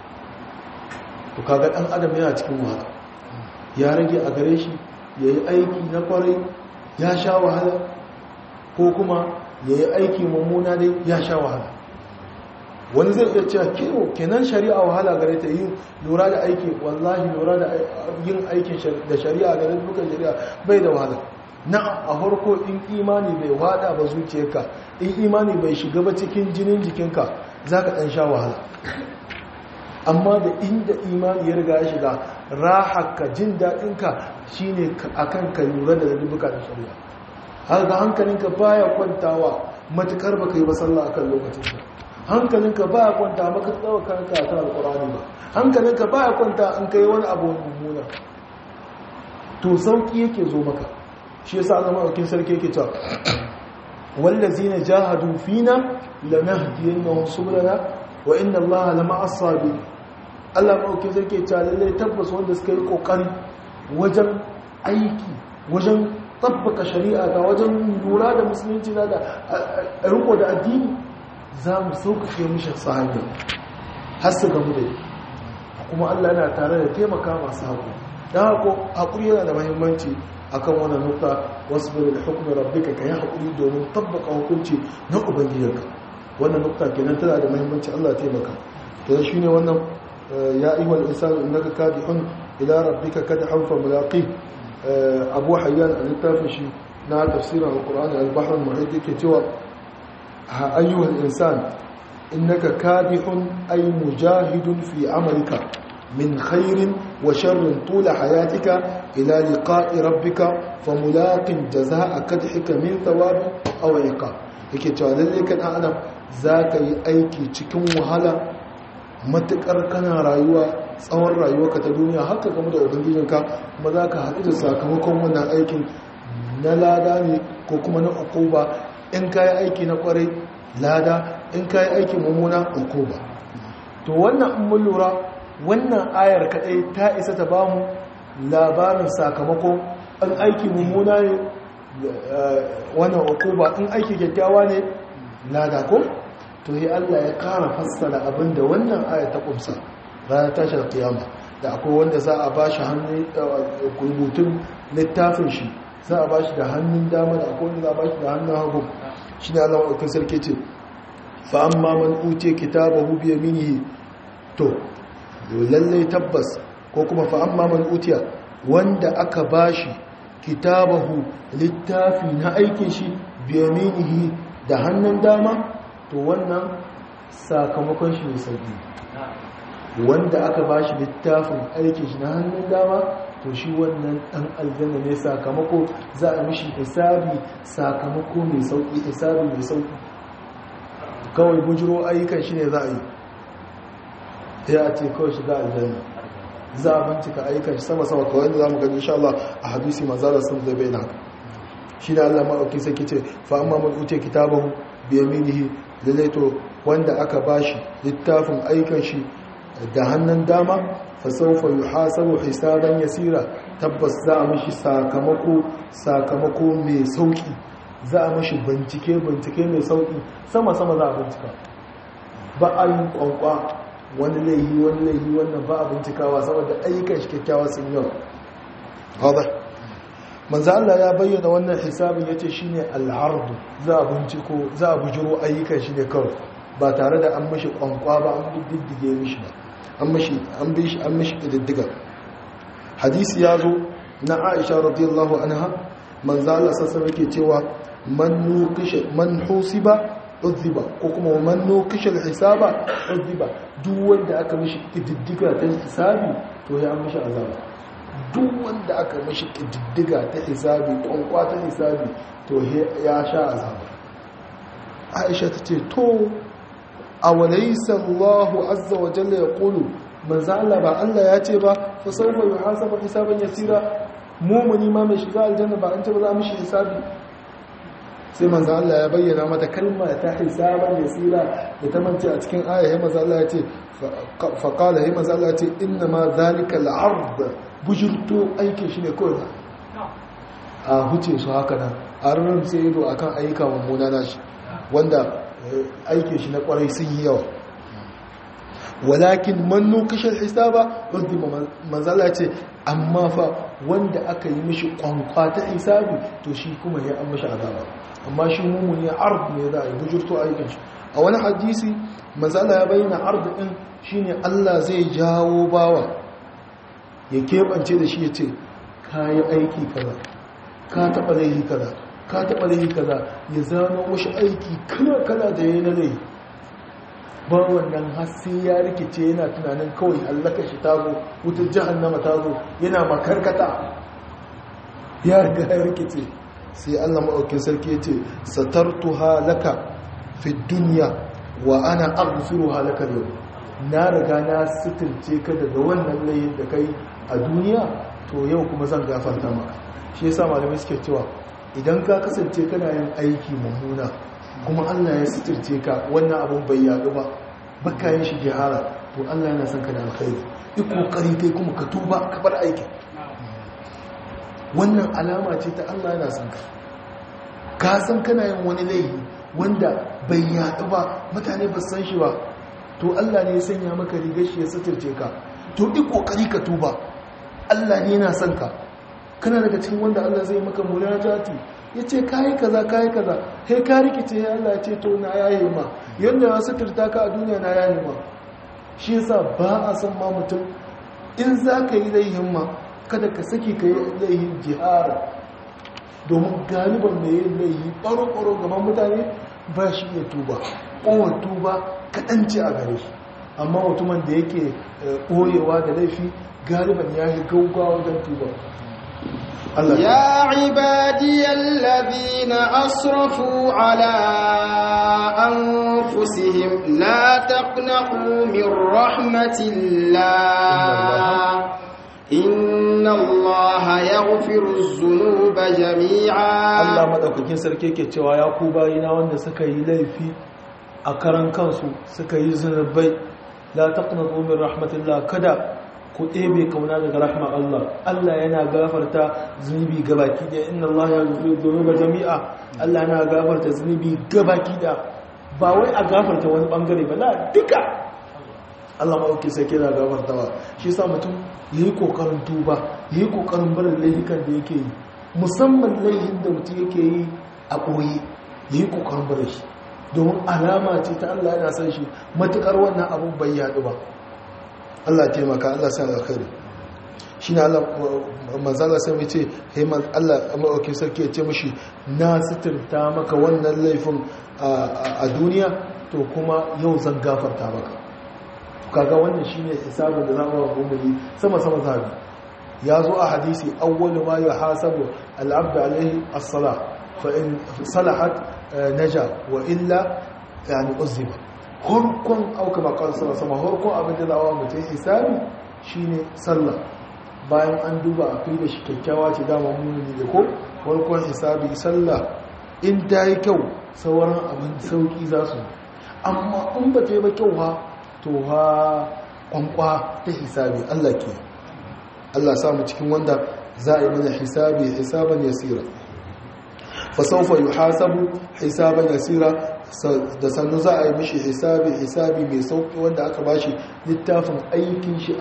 to kaga ɗan adam yana cikin wahala ya rage a gare shi ya yi aiki na kwarai ya sha wahala ko kuma ya yi aiki mummuna dai ya sha wahala wani zai iya cewa kiro kenan shari'a wahala gare ta yin lura da aiki wallahi lura da yin aikin da shari'a gare dukkan shari'a bai da wahala na a harko in imani bai wada ba zuciyarka in imani bai shiga ba cikin jinin jikinka za ka ɗan sha wahala amma da inda imani ya riga ya shiga rahaka jin daɗinka shine akan ka lura da dubuka da shari'a har ga hankalinka baya kwantawa matukar baka yi ba sallah akan lokacin ka hankalinka baya kwanta maka tsawa kanka ta alqur'ani ba hankalinka baya kwanta an kai wani abu mummuna to sauki yake zo maka shi yasa Allah madaukin sarki yake cewa wallazina jahadu fina lanahdiyannahum subulana wa inna Allaha lama'as sabirin Allah madaukin sarki ya ce lalle tabbas wanda suka yi kokari wajen aiki wajen tabbaka shari'a ga wajen lura da musulunci na da riko da addini za mu sauƙaƙe mishi sahabi har su gamu da kuma Allah yana tare da taimaka masu haƙuri don haƙo haƙuri yana da mahimmanci akan wannan nukta wasu bari da hukumar rabbika ka yi haƙuri domin tabbaka hukunci na ubangijinka wannan nukta kenan tana da mahimmanci Allah taimaka to shi ne wannan ya iwal insanu innaka kadihun ila rabbika kadhan fa mulaqih abu hayyan a littafin shi na tafsirin alkur'ani al-bahr al-muhit yake cewa ayyuhal insan innaka kadihun ay mujahidun fi amalika min khairin wa sharrin tula hayatika ila liqa'i rabbika famulaqin jazaa'a kadhika min thawabi aw iqab yake cewa lalle kan adam zaka yi aiki cikin wahala matukar kana rayuwa tsawon rayuwarka ta duniya haka game da ubangijinka kuma za ka haɗu da sakamakon wannan aikin na lada ne ko kuma na ukuba in ka yi aiki na kwarai lada in ka yi aiki mummuna ukuba to wannan in mun lura wannan ayar kadai ta isa ta bamu labarin sakamakon an aiki mummuna ne wannan ukuba in aiki kyakkyawa ne lada ko to yi Allah ya kara fassara abinda wannan aya ta kumsa ranar tashar kiyama da akwai wanda za a ba shi hannun rubutun littafin shi za a ba shi da hannun dama da akwai wanda za a ba shi da hannun hagu shi ne Allah wakil sarki ce fa'an man uce kitabahu biya minihi to lallai tabbas ko kuma fa'an man utiya wanda aka ba shi kitabahu littafi na aikin shi biya minihi da hannun dama to wannan sakamakon shi ne sauki wanda aka ba shi littafin aikin shi na hannun dama to shi wannan dan aljanna ne sakamako za a mishi hisabi sakamako mai sauki hisabi mai sauki kawai bujiro ayyukan shi ne za a yi ya a ce kawai shiga aljanna za a bincika ayyukan shi sama sama kawai da za mu gani insha Allah a hadisi manzara sun zai bai haka shi da Allah ma'auki sai kice fa amma man uce kitabahu bi yaminihi lalaito wanda aka bashi littafin ayyukan shi da hannun dama fasaufa yi hasabu hisaban yasira tabbas za a mashi sakamako sakamako mai sauki za a mashi bincike bincike mai sauki sama-sama za a bincika ba a yin kwankwa wani laihi wani laihi wannan ba a bincikawa saboda ayyukan shi kyakkyawa sun yau haɗa manzo Allah ya bayyana wannan hisabin yace shine al-ardu za a binciko za a bujiro ayyukan shi ne kawai ba tare da an mashi kwankwa ba an diddige mishi ba an mashi an bi shi an mashi diddiga hadisi ya zo na Aisha radiyallahu anha manzo Allah sassa yake cewa man nuqisha man husiba udhiba ko kuma man nuqisha al-hisaba udhiba duk wanda aka mishi diddiga ta hisabi to ya mishi azaba duk wanda aka mashi ƙididdiga ta hisabi ƙwanƙwa ta hisabi to ya sha azaba aisha ta ce to a walaisa allahu azza wa jalla ya ƙulu manza Allah ba Allah ya ce ba fa sauwa yi hasaba hisaban yasira mumuni ma mai shiga aljanna ba an ce ba za mu shi hisabi sai manzo Allah ya bayyana mata kalma ta hisaban yasira da ta mance a cikin aya ya manzo Allah ya ce fa qala ya manzo Allah ya ce inna ma zalika al-ard bujurto aikin shi ne kawai a huce su haka nan a ranar sai ido akan ayyuka mummuna na shi wanda aikin shi na kwarai sun yi yawa walakin manno kashar hisaba wadda manzala ce amma fa wanda aka yi mishi kwankwa ta hisabi to shi kuma ya an mishi azaba amma shi mummuni ard ne za a yi bujurto aikin shi a wani hadisi manzala ya bayyana ard din shine Allah zai jawo bawa ya keɓance da shi ya ce ka yi aiki kaza ka taɓa laihi kaza ka taɓa laihi kaza ya zama mashi aiki kala-kala da ya yi na laihi ba wannan hasi ya rikice yana tunanin kawai allaka shi tazo wutar jihannama tazo yana makarkata ya riga ya rikice sai allah maɗaukin sarki ya ce satartu halaka fi duniya wa ana aghfiru halaka yau na riga na suturce ka daga wannan layin da kai a duniya to yau kuma zan gafarta maka shi yasa malamai suke cewa idan ka kasance kana yin aiki mummuna kuma Allah ya suturce ka wannan abun bai yaɗu ba baka yin shi jihara to Allah yana son ka da alkhairi duk kokari kai kuma ka tuba ka bar aiki wannan alama ce ta Allah yana son ka ka san kana yin wani laifi wanda bai yaɗu ba mutane ba san shi ba to Allah ne ya sanya maka rigar shi ya suturce ka to duk kokari ka tuba Allah ne yana son ka kana daga cikin wanda Allah zai maka munajati yace kai kaza kai kaza kai ka rikice ya Allah ya ce to na yaye ma yanda ya suturta ka a duniya na yaye ma shi yasa ba a san ma mutum in za ka yi laihin ma kada ka saki ka yi laihin jihara domin galiban mai yin laihi ɓaro-ɓaro gaban mutane ba shi iya tuba ƙowar tuba kaɗan ce a gare shi amma mutumin da yake ɓoyewa da laifi galiban ya yi gaugawa wajen tuba يا عبادي الذين أسرفوا على أنفسهم لا تقنقوا من رحمة الله إن الله يغفر الذنوب جميعا Allah madaukakin sarki yake cewa ya ku bayina wanda suka yi laifi a karan kansu suka yi zunubai la taqnatu min rahmatillah kada ku ɗebe kauna daga rahmar Allah Allah yana gafarta zunubi gabaki da inna Allah ya zunubi dhunuba jami'a Allah yana gafarta zunubi gabaki da ba wai a gafarta wani bangare ba la duka Allah ma'auki sai kira gafartawa shi sa mutum yayi kokarin tuba yayi kokarin barin laifukan da yake yi musamman laifin da mutum yake yi a ɓoye yayi kokarin barin shi domin alama ce ta Allah yana san shi matukar wannan abun bai yaɗu ba Allah taimaka Allah sa alkhairi shi ne Allah manzala sai mai ce haiman Allah maɗauki sarki ya ce mashi na sitirta maka wannan laifin a duniya to kuma yau zan gafarta maka kaga wannan shi ne hisabin da za mu wa yi sama sama zabi ya zo a hadisi awwalu ma ya hasabu al'abda alaihi as-sala fa in salahat naja wa illa yani uzziba harkon auka makon sama sama harkon abin da zawa mutum hisabi shine sallah bayan an duba a fi da shi kyakkyawa ce dama muni da ko harkon hisabi sallah in ta yi kyau sauran abin sauki za su amma in ba ta yi ba kyau ha to ha kwankwa ta hisabi allah ke allah samu cikin wanda za a yi mana hisabi hisaban yasira fasaufa yi hasabu hisaban yasira da sannu za a yi mishi hisabi hisabi mai sauki wanda aka ba shi littafin aikin shi a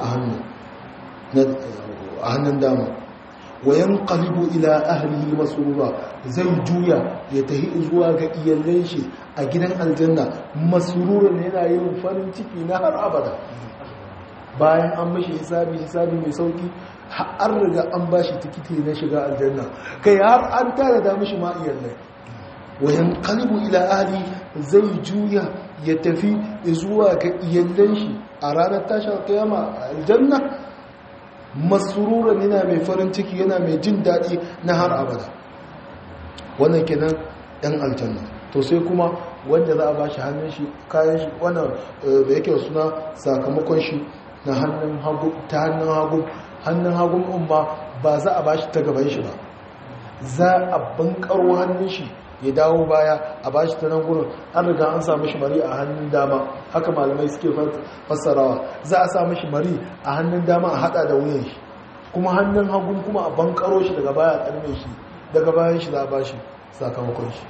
hannun dama wayan kalibu ila ahlihi masrura zai juya ya tahi zuwa ga iyalan shi a gidan aljanna masrura ne yana yin farin ciki na har abada bayan an mishi hisabi hisabi mai sauki har riga an ba shi tikiti na shiga aljanna kai har an tara da mishi ma iyalai wayan kalibu ila ahli zai juya ya tafi zuwa ga iyalan shi a ranar tashar kiyama aljanna masururan yana mai farin ciki yana mai jin daɗi na har abada wannan kenan ɗan aljanna to sai kuma wanda za a ba shi hannun shi kayan shi wannan da yake suna sakamakon shi na hannun hagu ta hannun hagu hannun hagun umma ba za a ba shi ta gaban shi ba za a bankaro hannun shi ya dawo baya a bashi ta nan gurin an riga an samu shi mari a hannun dama haka malamai suke fassarawa za a samu shi mari a hannun dama a hada da wuyan shi kuma hannun hagun kuma a bankaro shi daga baya a karme shi daga bayan shi za a bashi sakamakon shi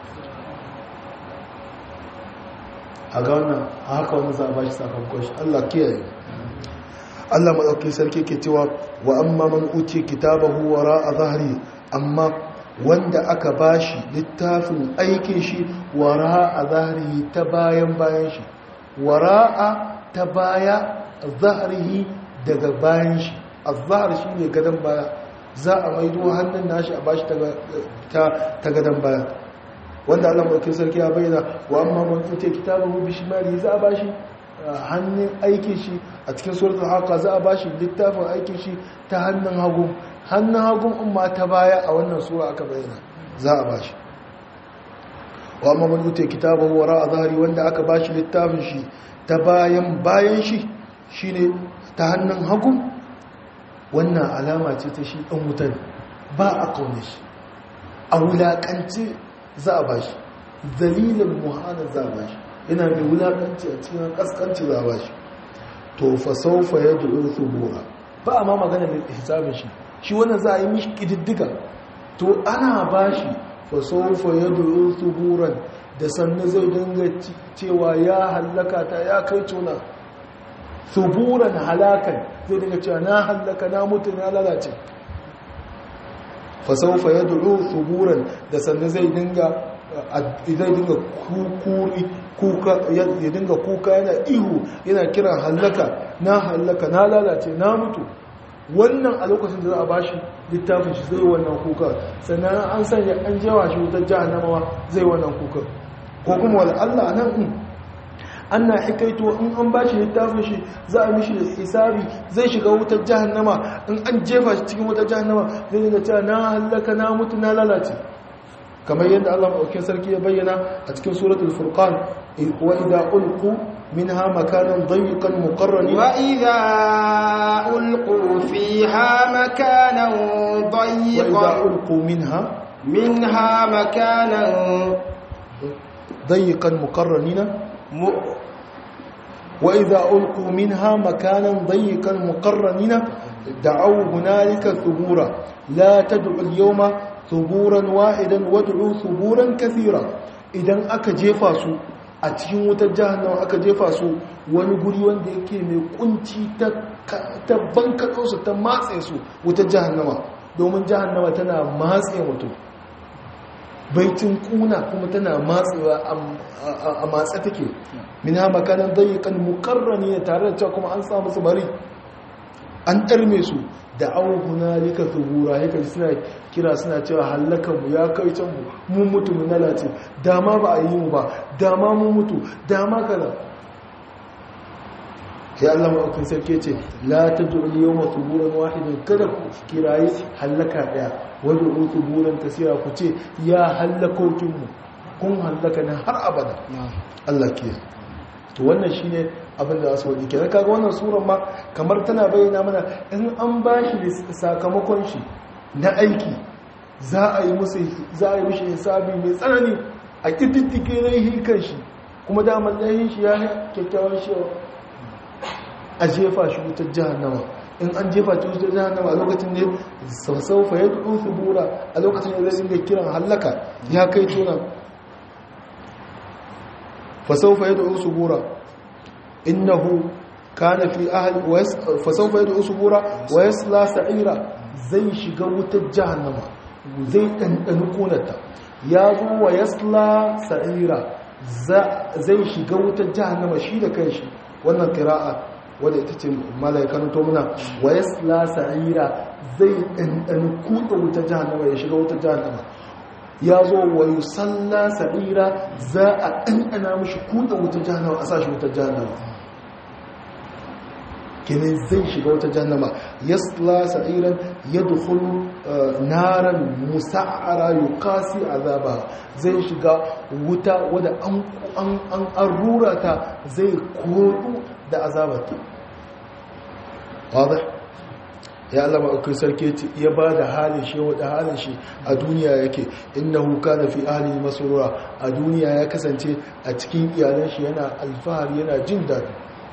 a ga wannan a haka wani za a bashi sakamakon shi allah kiyaye allah maɗauki sarki ke cewa wa amma man uce kitabahu wara a zahari amma wanda aka bashi littafin aikin shi wara a zaharihi ta bayan bayan shi wara'a ta baya zaharihi daga bayan shi a zahar shi ne gadon baya za a maido hannun nashi a bashi ta gadon baya wanda allah maɗauki sarki ya bayyana wa amma man tute kitabun bishimari za a bashi hannun aikin shi a cikin suratul haka za a bashi littafin aikin shi ta hannun hagu hannun hagun umma ta baya a wannan sura aka bayyana za a bashi wa amma man yuta kitabahu wara a zahari wanda aka bashi littafin shi ta bayan bayan shi shine ta hannun hagun wannan alama ce ta shi ɗan wutar ba a kaune shi a wulaƙanci za a bashi dalilin muhana za a bashi yana mai wulaƙanci a cikin ƙasƙanci za a bashi to fa saufa ya du'u thubura ba a ma magana da hisabin shi shi wannan za a yi mishi ƙididdiga to ana ba shi fasofa ya duru tuburan da sannan zai dinga cewa ya hallaka ta ya kai tuna tuburan halakan zai dinga cewa na hallaka na mutu na lalace fasofa ya duru tuburan da sannan zai dinga zai dinga kukuri ya dinga kuka yana ihu yana kiran hallaka na hallaka na lalace na mutu wannan a lokacin da za a bashi littafin shi zai wannan kuka sannan an sanya an jewa shi wutar jahannamawa zai wannan kuka ko kuma wani allah nan in an na hikaito in an bashi littafin shi za a mishi hisabi zai shiga wutar jahannama in an jefa shi cikin wutar jahannama zai dinga cewa na hallaka na mutu na lalace kamar yadda Allah maɗaukin sarki ya bayyana a cikin suratul furqan wa idza ulqu minha makanan dayyqan muqarranin wa idza ulqu fiha makanan wa idza dayyqan ulqu minha minha makanan dayyqan muqarranina mu- wa idza ulqu minha makanan dayyikan muqarranina da'aw hunalika thubura la tad'u al-yawma thuburan wahidan wad'u thuburan kathira idan aka jefa su a cikin wutar jahannama aka jefa su wani guri wanda yake mai kunci ta ta bankaɗo su ta matse su wutar jahannama domin jahannama tana matse mutum baitin kuna kuma tana matsewa a matsa take min ha makanan dayyukan mukarrani ne tare da cewa kuma an samu su bari an ɗarme su da awon hunalika zubura ya kai suna kira suna cewa hallakanmu ya kai can mu mun mutu mu lalace dama ba a yi mu ba dama mun mutu dama kaza sai Allah maɗaukin sarki ce la ta du'ul yawma thuburan wahidan kada ku kirayi hallaka daya wani u thuburan kasira ku ce ya hallakokin mu kun hallaka ne har abada Allah ke to wannan shine abin da su wadi kenan kaga wannan suran ma kamar tana bayyana mana in an bashi sakamakon shi na aiki za a yi musu za a yi mishi hisabi mai tsanani a kididdike laihin kan shi kuma damar laihin shi ya kyakkyawan shi a jefa shi wutar jahannama in an jefa shi wutar jahannama a lokacin ne sassaufa ya dudu subura a lokacin da zai dinga kiran hallaka ya kai tunan fasaufa ya dudu subura innahu kana fi ahli fasaufa ya dudu subura wa yasla sa'ira zai shiga wutar jahannama zai ɗanɗani konata ya zo wa yasla sa'ira zai shiga wutar jahannama shi da kanshi wannan kira'a wadda ita ce malaikan tomuna wa yasla sa'ira zai ɗanɗani kuɗa wutar jahannama ya shiga wutar jahannama ya zo wa yusalla sa'ira za a ɗanɗana mashi kuɗa wutar jahannama a sashi wutar jahannama kinin zai shiga wata jannama yasla sa'iran yadkhulu naran musa'ara yuqasi azaba zai shiga wuta wadda an an an arura ta zai kodu da azabata wadah ya Allah ba sarki ya ba da halin shi wadda halin shi a duniya yake innahu kana fi ahli masrura a duniya ya kasance a cikin iyalan shi yana alfahari yana jin daɗi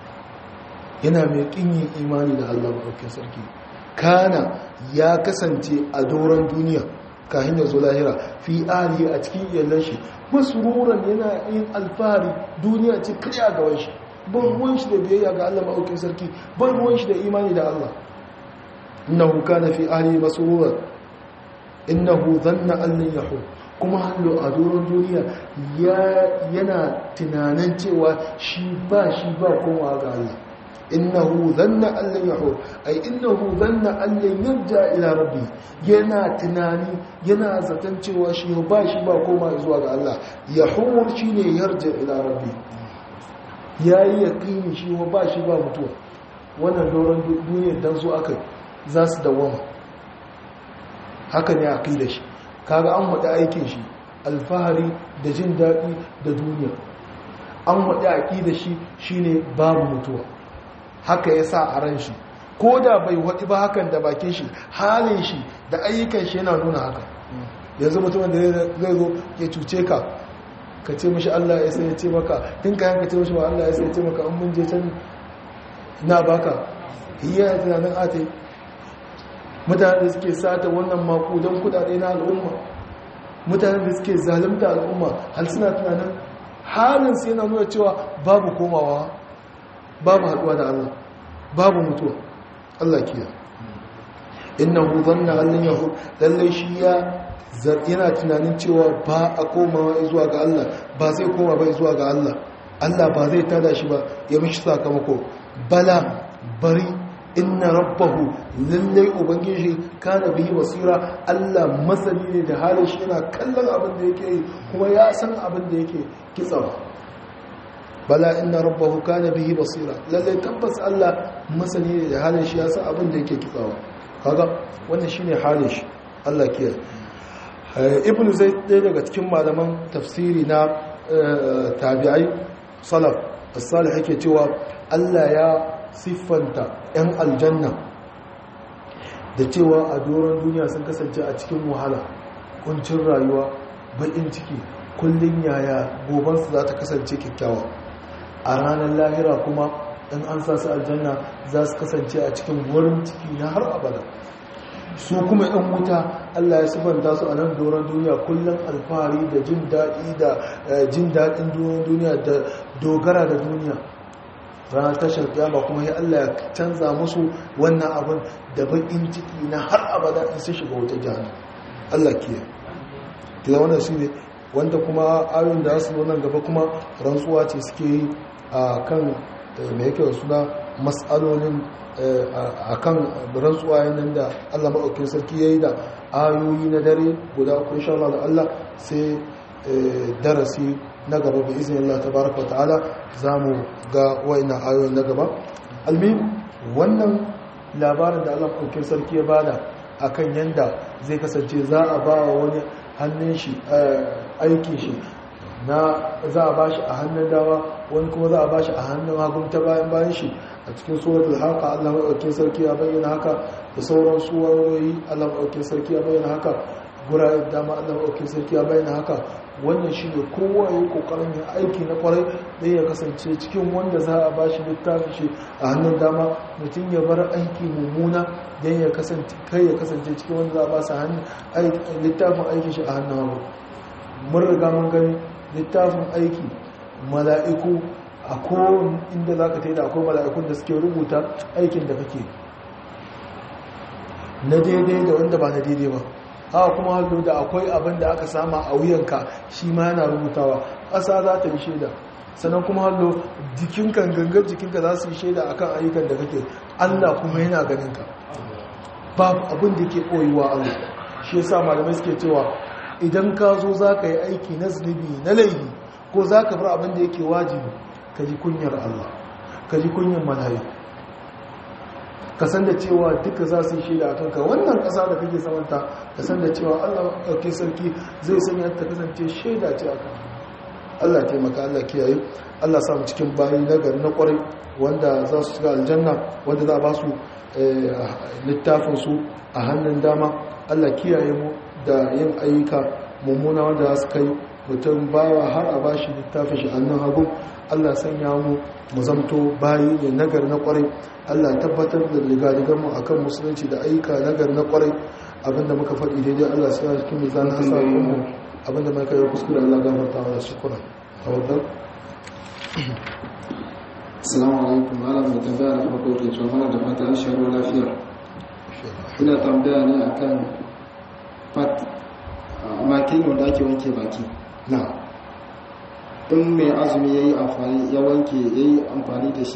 yana mai kinyin imani da Allah maɗaukin sarki kana ya kasance a doron duniya kahin ya zo lahira fi ali a cikin iyalan shi masruran yana yin alfahari duniya ce kariya gaban shi ban ruwan shi da biyayya ga Allah maɗaukin sarki ban ruwan shi da imani da Allah innahu kana fi ali masruran innahu dhanna an lan yahur kuma hallo a doron duniya yana tunanin cewa shi ba shi ba kowa ga Allah innahu zanna allan yahur ay innahu zanna allan yarja ila rabbi yana tunani yana zaton cewa shi ba shi ba koma zuwa ga Allah yahur shine yarja ila rabbi yayi yaqini shi ba shi ba mutuwa wannan doron duniyar dan zo akai za su dawama haka ne aqida shi kaga an wada aikin shi alfahari da jin daɗi da duniya an wada aqida shi shine babu mutuwa haka ya sa a ran shi ko da bai waɗi ba hakan da bakin shi halin shi da ayyukan shi yana nuna haka yanzu mutumin da zai zo ya cuce ka ka ce mashi Allah ya sai ya ce maka tun ka yanka ce mashi ba Allah ya sai ya ce maka an mun je can na baka iya ya tunanin ate mutane da suke sata wannan mako don kudade na al'umma mutane da suke zalimta al'umma hal suna tunanin halin su yana nuna cewa babu komawa babu haɗuwa da Allah babu mutuwa Allah kiya innahu dhanna an yahu lalle shi ya yana tunanin cewa ba a komawa zuwa ga Allah ba zai koma ba zuwa ga Allah Allah ba zai tada shi ba ya mishi sakamako bala bari inna rabbahu lalle ubangiji kana bihi basira Allah masani ne da halin shi yana kallon abin da yake yi kuma ya san abin da yake kitsawa bala inna rabbahu kana bihi basira lalle tabbas Allah masani ne da halin shi ya san abin da yake kitsawa kaga wannan shine halin shi Allah kiyaye ibn zaid ɗaya daga cikin malaman tafsiri na tabi'ai salaf as-salih yake cewa Allah ya siffanta 'yan aljanna da cewa a doron duniya sun kasance a cikin wahala kuncin rayuwa baƙin ciki kullum yaya gobansu za ta kasance kyakkyawa a ranar lahira kuma in an sa su aljanna za su kasance a cikin wurin ciki na har abada su kuma yan wuta Allah ya sifanta su a nan doron duniya kullum alfahari da jin daɗi da jin daɗin doron duniya da dogara da duniya ranar tashar kiyama kuma ya Allah ya canza musu wannan abin da bakin ciki na har abada in su shiga wuta jihar Allah ke ta wannan shi ne wanda kuma ayoyin da su nan gaba kuma rantsuwa ce suke yi a kan mai yake da suna matsalolin a kan rantsuwa yanar da Allah maɗaukin sarki ya yi da ayoyi na dare guda uku insha Allah da Allah sai darasi na gaba bi izinin Allah tabaraka ta'ala za mu ga wa'ina ayoyin na gaba almin wannan labarin da Allah maɗaukin sarki ya bada akan yanda zai kasance za a ba wa wani hannun shi aikin shi na za a bashi a hannun dama wani kuma za a bashi a hannun hagun ta bayan bayan shi a cikin suratul haka Allah maɗaukin sarki ya bayyana haka da sauran suwaroyi Allah maɗaukin sarki ya bayyana haka guraren dama Allah maɗaukin sarki ya bayyana haka wannan shi ne kowa ya yi ƙoƙarin yin aiki na ƙwarai ɗaya ya kasance cikin wanda za a bashi littafin shi a hannun dama mutum ya bar aiki mummuna don ya kasance kai ya kasance cikin wanda za a ba su littafin aiki shi a hannun hagu mun riga mun gani littafin aiki mala'iku a kowane inda za ka ta yi da akwai mala'ikun da suke rubuta aikin da kake na daidai da wanda ba na daidai ba haka kuma hallo da akwai abin da aka sama a wuyanka shi ma yana rubutawa ƙasa za ta yi shaida sannan kuma hallo jikinka gangar jikinka za su yi shaida akan ayyukan da kake allah kuma yana ganinka babu abin da ke ɓoyewa allah shi yasa malamai suke cewa idan ka zo za ka yi aiki na zunubi na laifi ko za ka bar abin da yake wajibi ka ji kunyar Allah ka ji kunyar malayi ka san da cewa duka za su yi shaida a kanka wannan ƙasa da kake samanta ka san da cewa Allah ɗauke sarki zai sanya ta kasance shaida ce a kan Allah taimaka Allah kiyaye Allah samu cikin bayi na gari na ƙwarai wanda za su shiga aljanna wanda za a ba su littafinsu a hannun dama Allah kiyaye mu da yin ayyuka mummuna wanda za su kai mutum bawa har a ba shi littafin shi annan hagu allah sanya mu mu zamto bayi ne nagar na kwarai allah tabbatar da rigadigar mu akan musulunci da ayyuka nagar na kwarai abinda muka faɗi daidai allah sai cikin mizanin kasa mu abinda mai kai kuskure allah gafarta wa shukura tawakkal assalamu alaikum malam da tambaya na farko ke cewa mana da fata an sharo lafiya ina tambaya ne akan fat makin wanda ake wanke baki na in mai azumi ya yi amfani ya wanke ya yi amfani da shi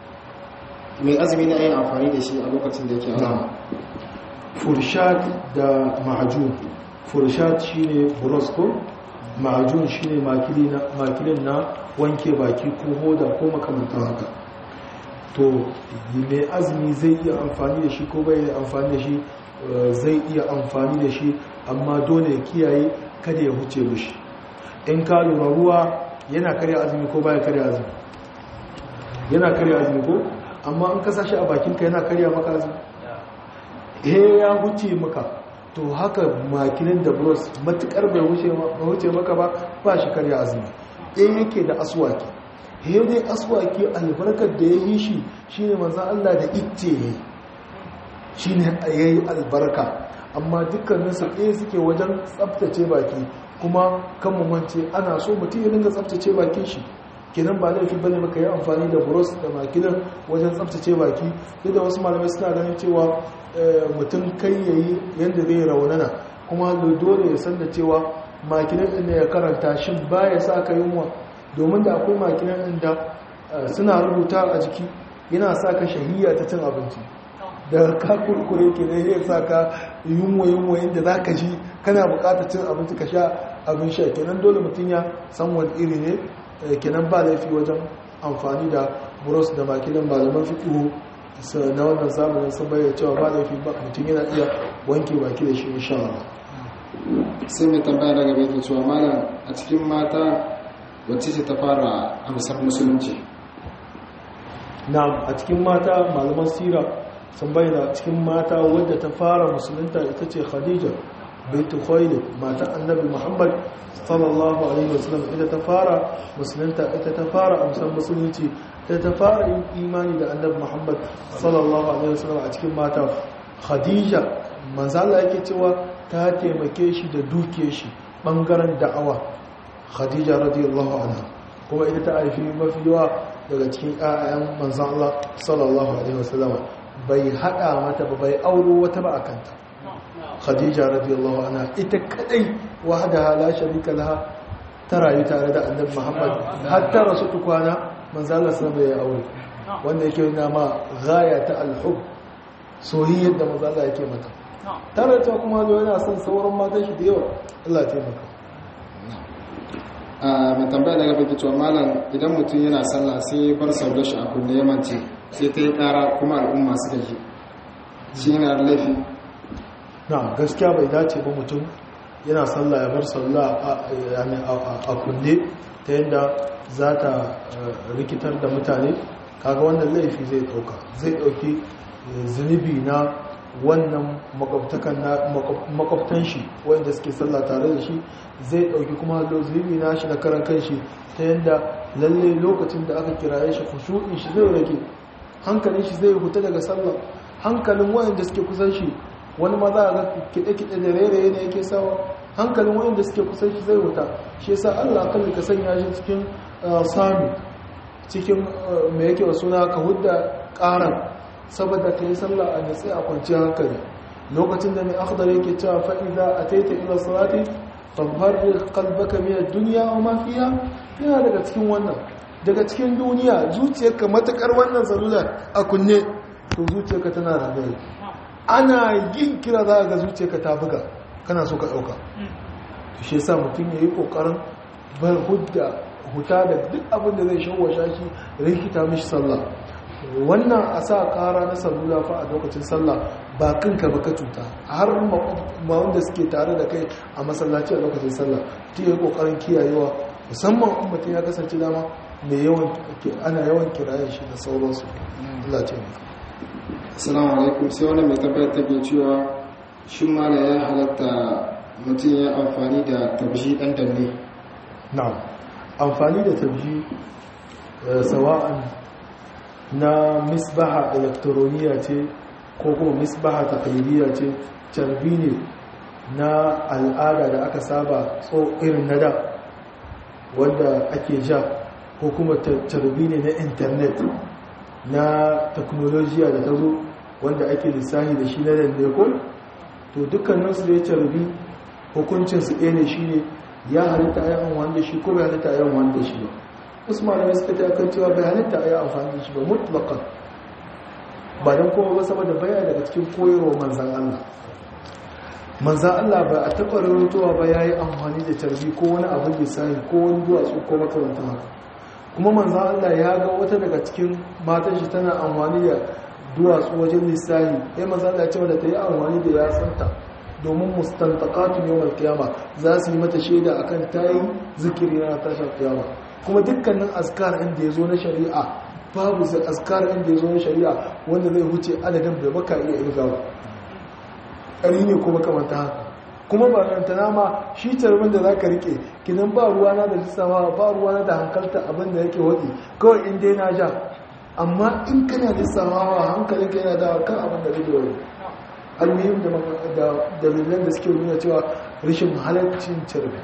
mai azumi na yin amfani da shi a lokacin da yake azumi furshat da ma'ajun furshat shine burosko ma'ajun shine makilin na wanke baki ko hoda ko makamantar haka to mai azumi zai iya amfani da shi ko bai amfani da shi zai iya amfani da shi amma dole ya kiyaye kada ya huce mishi in ka lura ruwa yana karya azumi ko baya karya azumi yana karya azumi ko amma in ka sashi a bakinka yana karya maka azumi he ya huce maka to haka makilin da bros matukar bai huce maka ba ba shi karya azumi ɗaya yake da aswaki he dai aswaki albarkar da ya yi shi shine manzan Allah da icce ne shine ya yi albarka amma dukkaninsu ɗaya suke wajen tsabtace baki kuma kan mumance ana so mutum ya dinga tsabtace bakin shi kenan ba laifi bane maka yi amfani da buros da makilin wajen tsabtace baki duk da wasu malamai suna ganin cewa mutum kai yayi yadda zai raunana kuma dole ya san da cewa makilin ɗin ya karanta shi ba ya sa ka yunwa domin da akwai makilin ɗin da suna rubuta a jiki yana sa ka shahiya ta cin abinci da ka kurkure ke ne ya sa ka yunwa yunwa inda za ka ji kana bukatar cin abinci ka sha abin sha kenan dole mutum ya san wani iri ne kenan ba laifi wajen amfani da buros da makilin malaman fiƙihu na wannan zamanin sun bayyana cewa ba laifi ba mutum yana iya wanke baki da shi insha Allah sai mai tambaya daga bai ke cewa malam a cikin mata wacce ce ta fara amsar musulunci na a cikin mata malaman sira sun bayyana cikin mata wadda ta fara musulunta ita ce khadija baitu khuwailid matan annabi muhammad sallallahu alaihi wasallam ita ta fara musulunta ita ta fara amsan musulunci ita ta fara yin imani da annabi muhammad sallallahu alaihi wasallam a cikin mata khadija manzo Allah yake cewa ta taimake shi da duke shi bangaren da'awa khadija radiyallahu anha kuma ita ta haifi mafi yawa daga cikin ƴaƴan manzon Allah sallallahu alaihi wasallam bai hada mata ba bai auro wata ba akanta khadija radiyallahu anha ita kadai wahdaha la sharika laha ta rayu tare da annabi Muhammad har ta rasu tukwana manzon Allah sallallahu alaihi wasallam ya aure wanda yake nuna ma gaya ta alhub soyayyar da manzon Allah yake mata tare ta kuma zo yana son sauran matan shi da yawa Allah ya taimaka a mai tambaya daga baki cewa malam idan mutum yana sallah sai bar sauda shi a kunne yamanci sai ta yi kara kuma al'umma suka ji shi yana da laifi na gaskiya bai dace ba mutum yana sallah ya bar sallah a kunne ta yadda za ta rikitar da mutane kaga wannan laifi zai dauka zai dauki zunubi na wannan makwabtan shi wanda suke sallah tare da shi zai dauki kuma zunubi na shi na karan kan shi ta yadda lalle lokacin da aka kiraye shi kushu'in shi zai rage hankalin shi zai huta daga sallah hankalin wayanda suke kusan shi wani ma za a ga kiɗe-kiɗe da rairaye ne yake sawa hankalin wayanda suke kusan shi zai huta shi yasa Allah kalli ka sanya shi cikin sami cikin mai yake suna ka hudda ƙaran saboda ka yi sallah a nitsi a kwanciyar hankali lokacin da mai akhdar yake cewa fa'iza a taita ila salati fahar kalbaka miyar duniya wa mafiya yana daga cikin wannan daga cikin duniya zuciyarka matakar wannan salula a kunne to zuciyarka tana da gari ana yin kira za ga zuciyarka ta buga kana so ka ɗauka shi yasa mutum ya yi ƙoƙarin bar hudda huta da duk abin da zai shawasha shi rikita mishi sallah wannan a sa kara na salula fa a lokacin sallah ba kanka ba ka cuta har ma wanda suke tare da kai a masallaci a lokacin sallah ta yi kokarin kiyayewa musamman in mutum ya kasance dama mai yawan ana yawan kirayen shi da sauransu Allah ce ne assalamu alaikum sai wani mai tabbatar ta ke cewa shi mala ya halatta mutum ya amfani da tabshi dan danne na'am amfani da tabshi sawa'an na misbaha elektroniya ce ko kuma misbaha taklidiyya ce carbi ne na al'ada da aka saba tso irin na da wanda ake ja ko kuma carbi ne na intanet na teknolojiya da ta zo wanda ake lissahi da shi na dandekon to dukkaninsu da ya carbi hukuncinsu ɗaya ne shi ne ya halitta a yi wanda shi ko bai halitta a yi wanda shi ba wasu malamai suka ta kan cewa bai halitta a yi amfani da shi ba mutlakan ba don kuma ba saboda baya daga cikin koyarwa manzan Allah manzan Allah ba a taɓa rarrutowa ba ya yi amfani da tarbi ko wani abin lissahi ko wani duwatsu ko makaranta haka kuma manzan Allah ya ga wata daga cikin matan shi tana amfani da duwatsu wajen lissahi ya manzan Allah ya ce da ta yi amfani da yatsanta domin mustantakatun yawon kiyama za su yi mata shaida akan tayi zikiri na tashar kiyama kuma dukkanin askar inda ya zo na shari'a babu zai askar inda ya zo na shari'a wanda zai huce adadin da baka iya irgawa ƙari ne kuma kamata haka kuma ba rantana ma shi tarbin da za ka rike kinan ba ruwana da lissawa ba ruwana da hankalta abin da yake waɗi kawai in dai na ja amma in kana lissawa hankalinka yana da kan abin da rage wani almuhim da dalilan da suke nuna cewa rashin halaccin carbi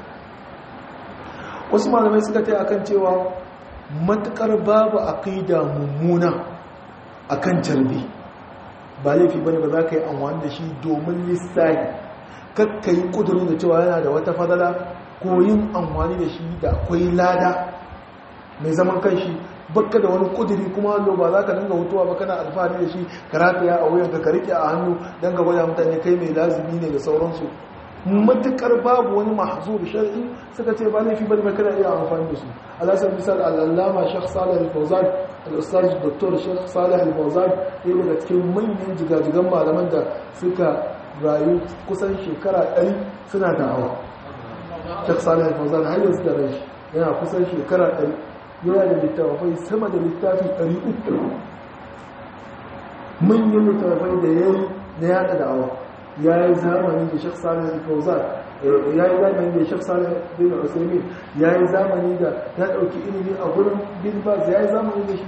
wasu malamai suka ta akan cewa matukar babu aqida mummuna akan carbi ba laifi bane ba za ka yi amfani da shi domin lissahi kakka yi kudurin da cewa yana da wata fadala ko yin amfani da shi da akwai lada mai zaman kanshi bakka da wani kuduri kuma hallo ba za ka dinga hutuwa ba kana alfahari da shi ka rataya a wuyanka ka rike a hannu don ga gwada mutane kai mai lazimi ne da sauransu matukar babu wani mahzur shar'i suka ce ba laifi bane ba kana iya amfani da su alasar misal al'allama shekh salih al-fawzan al-ustaz dr shekh salih al-fawzan ɗaya daga cikin manyan jigajigan malaman da suka rayu kusan shekara ɗari suna da'awa shekh salih al-fawzan har yanzu da rai yana kusan shekara ɗari yana da littafai sama da littafi 300 manyan littafai da ya yi na yada da'awa ya yi zamani da shek salih fauzan ya yi zamani da shek salih bin usaimin ya yi zamani da ya ɗauki ilimi a gurin bin baz ya yi zamani da shi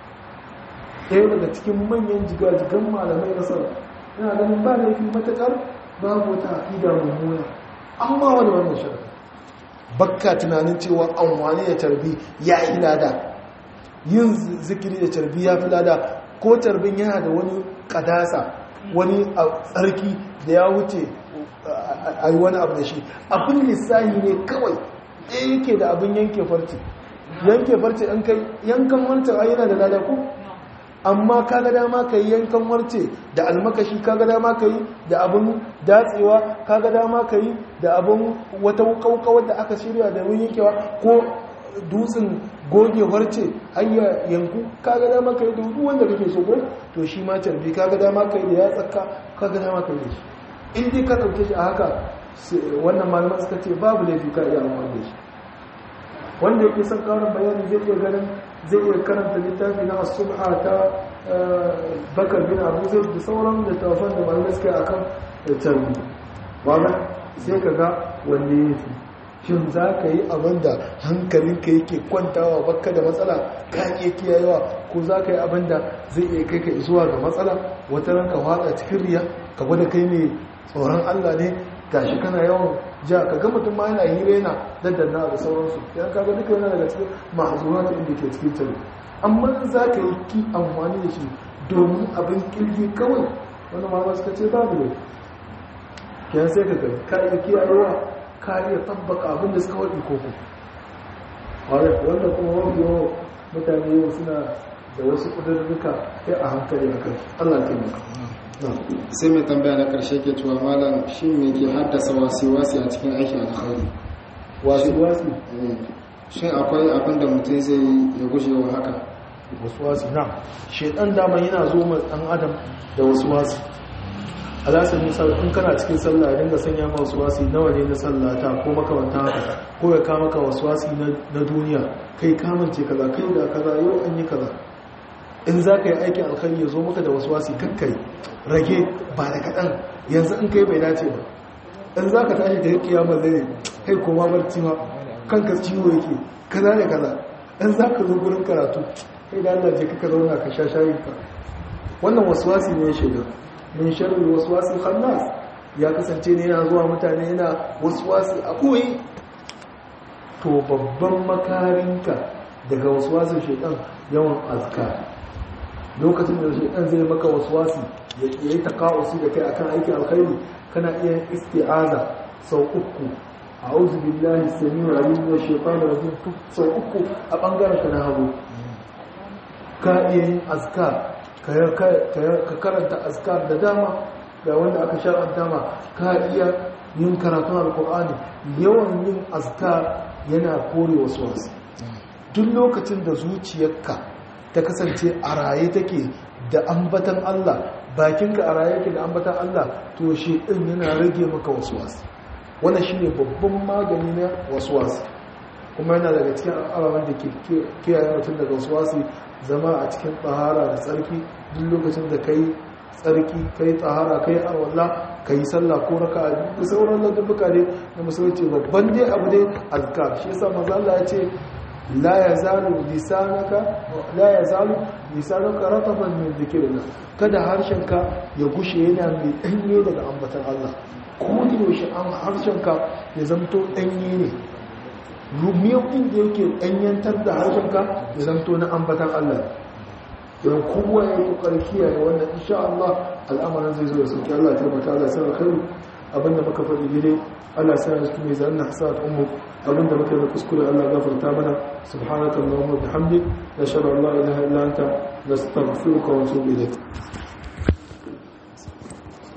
ɗaya daga cikin manyan jigajigan malamai na sallah ina ganin ba laifi matuƙar babu wata aƙida mummuna amma wani wannan sharaɗi bakka tunanin cewa amfani da tarbi ya yi lada yin zikiri da tarbi ya fi lada ko tarbin yana da wani kadasa wani tsarki da ya wuce a yi wani abu da shi abin lissahi ne kawai ɗaya yake da abin yanke farce yanke farce ɗan kai yankan wancan a yana da lada ko amma kaga dama ka yi yankan warce da almakashi kaga dama ka yi da abin datsewa kaga dama ka yi da abin wata kaukawar da aka shirya da ruwan yankewa ko dutsen goge warce hanyar yanku kaga dama ka yi da duk wanda kake so ko to shi ma carbi kaga dama ka yi da ya tsaka kaga dama ka yi da shi in dai ka ɗauke shi a haka wannan malaman suka ce babu laifi ka iya amfani da shi wanda yake son karin bayani zai iya ganin zai iya karanta littafi na asubha ta bakar bin abu zai da sauran da tafan da malamai suka akan tarbi wanda sai ka ga wanne ya fi shin za ka yi abin da hankalinka yake kwantawa bakka da matsala ka iya kiyayewa ko za ka yi abin da zai iya kai ka zuwa ga matsala wata ranka watsa cikin riya ka gwada kai mai tsoron allah ne gashi kana yawan ja ka ga mutum ma yana hira yana daddanna da sauransu yan kaga duka yana daga cikin ma'azurat inda ke cikin tare amma za ka yi ki amfani da shi domin abin kirki kawai wani ma suka ce babu ne kiyan sai ka gani ka iya kiyayewa ka iya tabbaka abin da suka waɗi koko wanda kuma wani yawan mutane yau suna da wasu ƙudurruka ya a hankali a kai allah ya taimaka sai mai tambaya na karshe ke cewa malam shi me ke haddasa wasi-wasi a cikin aikin alkhairi wasi-wasi shin akwai abin da mutum zai ya guje wa haka wasi na shaidan dama yana zo ma dan adam da wasi alasan misal in kana cikin sallah ya dinga sanya ma wasi nawa ne na sallata ko makamanta haka ko ya kama ka wasi na duniya kai kamance kaza kai da kaza yau an yi kaza in za ka yi aikin alkhari ya zo maka da wasu wasi kakkai rage ba da kaɗan yanzu in kai bai dace ba in za ka tashi da ya kiyama zai kai koma barci ma kanka ciwo yake kaza da kaza in za ka zo gurin karatu kai da Allah je kaka zauna ka sha shayin ka wannan wasu wasi ne ya shiga min sharri wasu wasi khannas ya kasance ne yana zuwa mutane yana wasu wasi a koyi to babban makarinka daga wasu wasin shaitan yawan azkar lokacin da shaitan zai maka waswasi ya yi takawusi da kai akan aikin alkhairi kana iya isti'aza sau uku a'udhu billahi samiu alim wa shaitanir rajim sau uku a bangaren ka na hagu ka iya yin azkar ka karanta azkar da dama ga wanda aka shar'anta ma ka iya yin karatun alkur'ani yawan yin azkar yana kore waswasi duk lokacin da zuciyarka ta kasance a raye take da ambatan Allah bakinka a raye yake da ambatan Allah to shi din yana rage maka waswasi wannan shine babban magani na waswasi kuma yana daga cikin ababen da ke kiyaye mutum daga waswasi zama a cikin tsahara da tsarki duk lokacin da kai tsarki kai tsahara kai arwallah kai sallah ko raka da sauran ladabbuka ne na musulunci babban dai abu dai azkar shi yasa manzo Allah ya ce la yazalu lisanaka la yazalu lisanuka rataban min dhikrillah kada harshenka ya gushe yana mai danye daga ambatan Allah ko da yaushe an harshenka ya zamto danye ne rumiyar inda yake danyantar da harshenka ya zamto na ambatan Allah don kowa ya yi kokar kiyaye wannan insha Allah al'amarin zai zo da sauki Allah ya tabbata Allah ya sanar kai abinda muka faɗi gire Allah sai ya cikin mizanin hasat ummu abinda muka yi kuskure Allah gafarta mana subhanaka allahumma bihamdik nashhadu an la ilaha illa anta nastaghfiruka wa natubu ilayk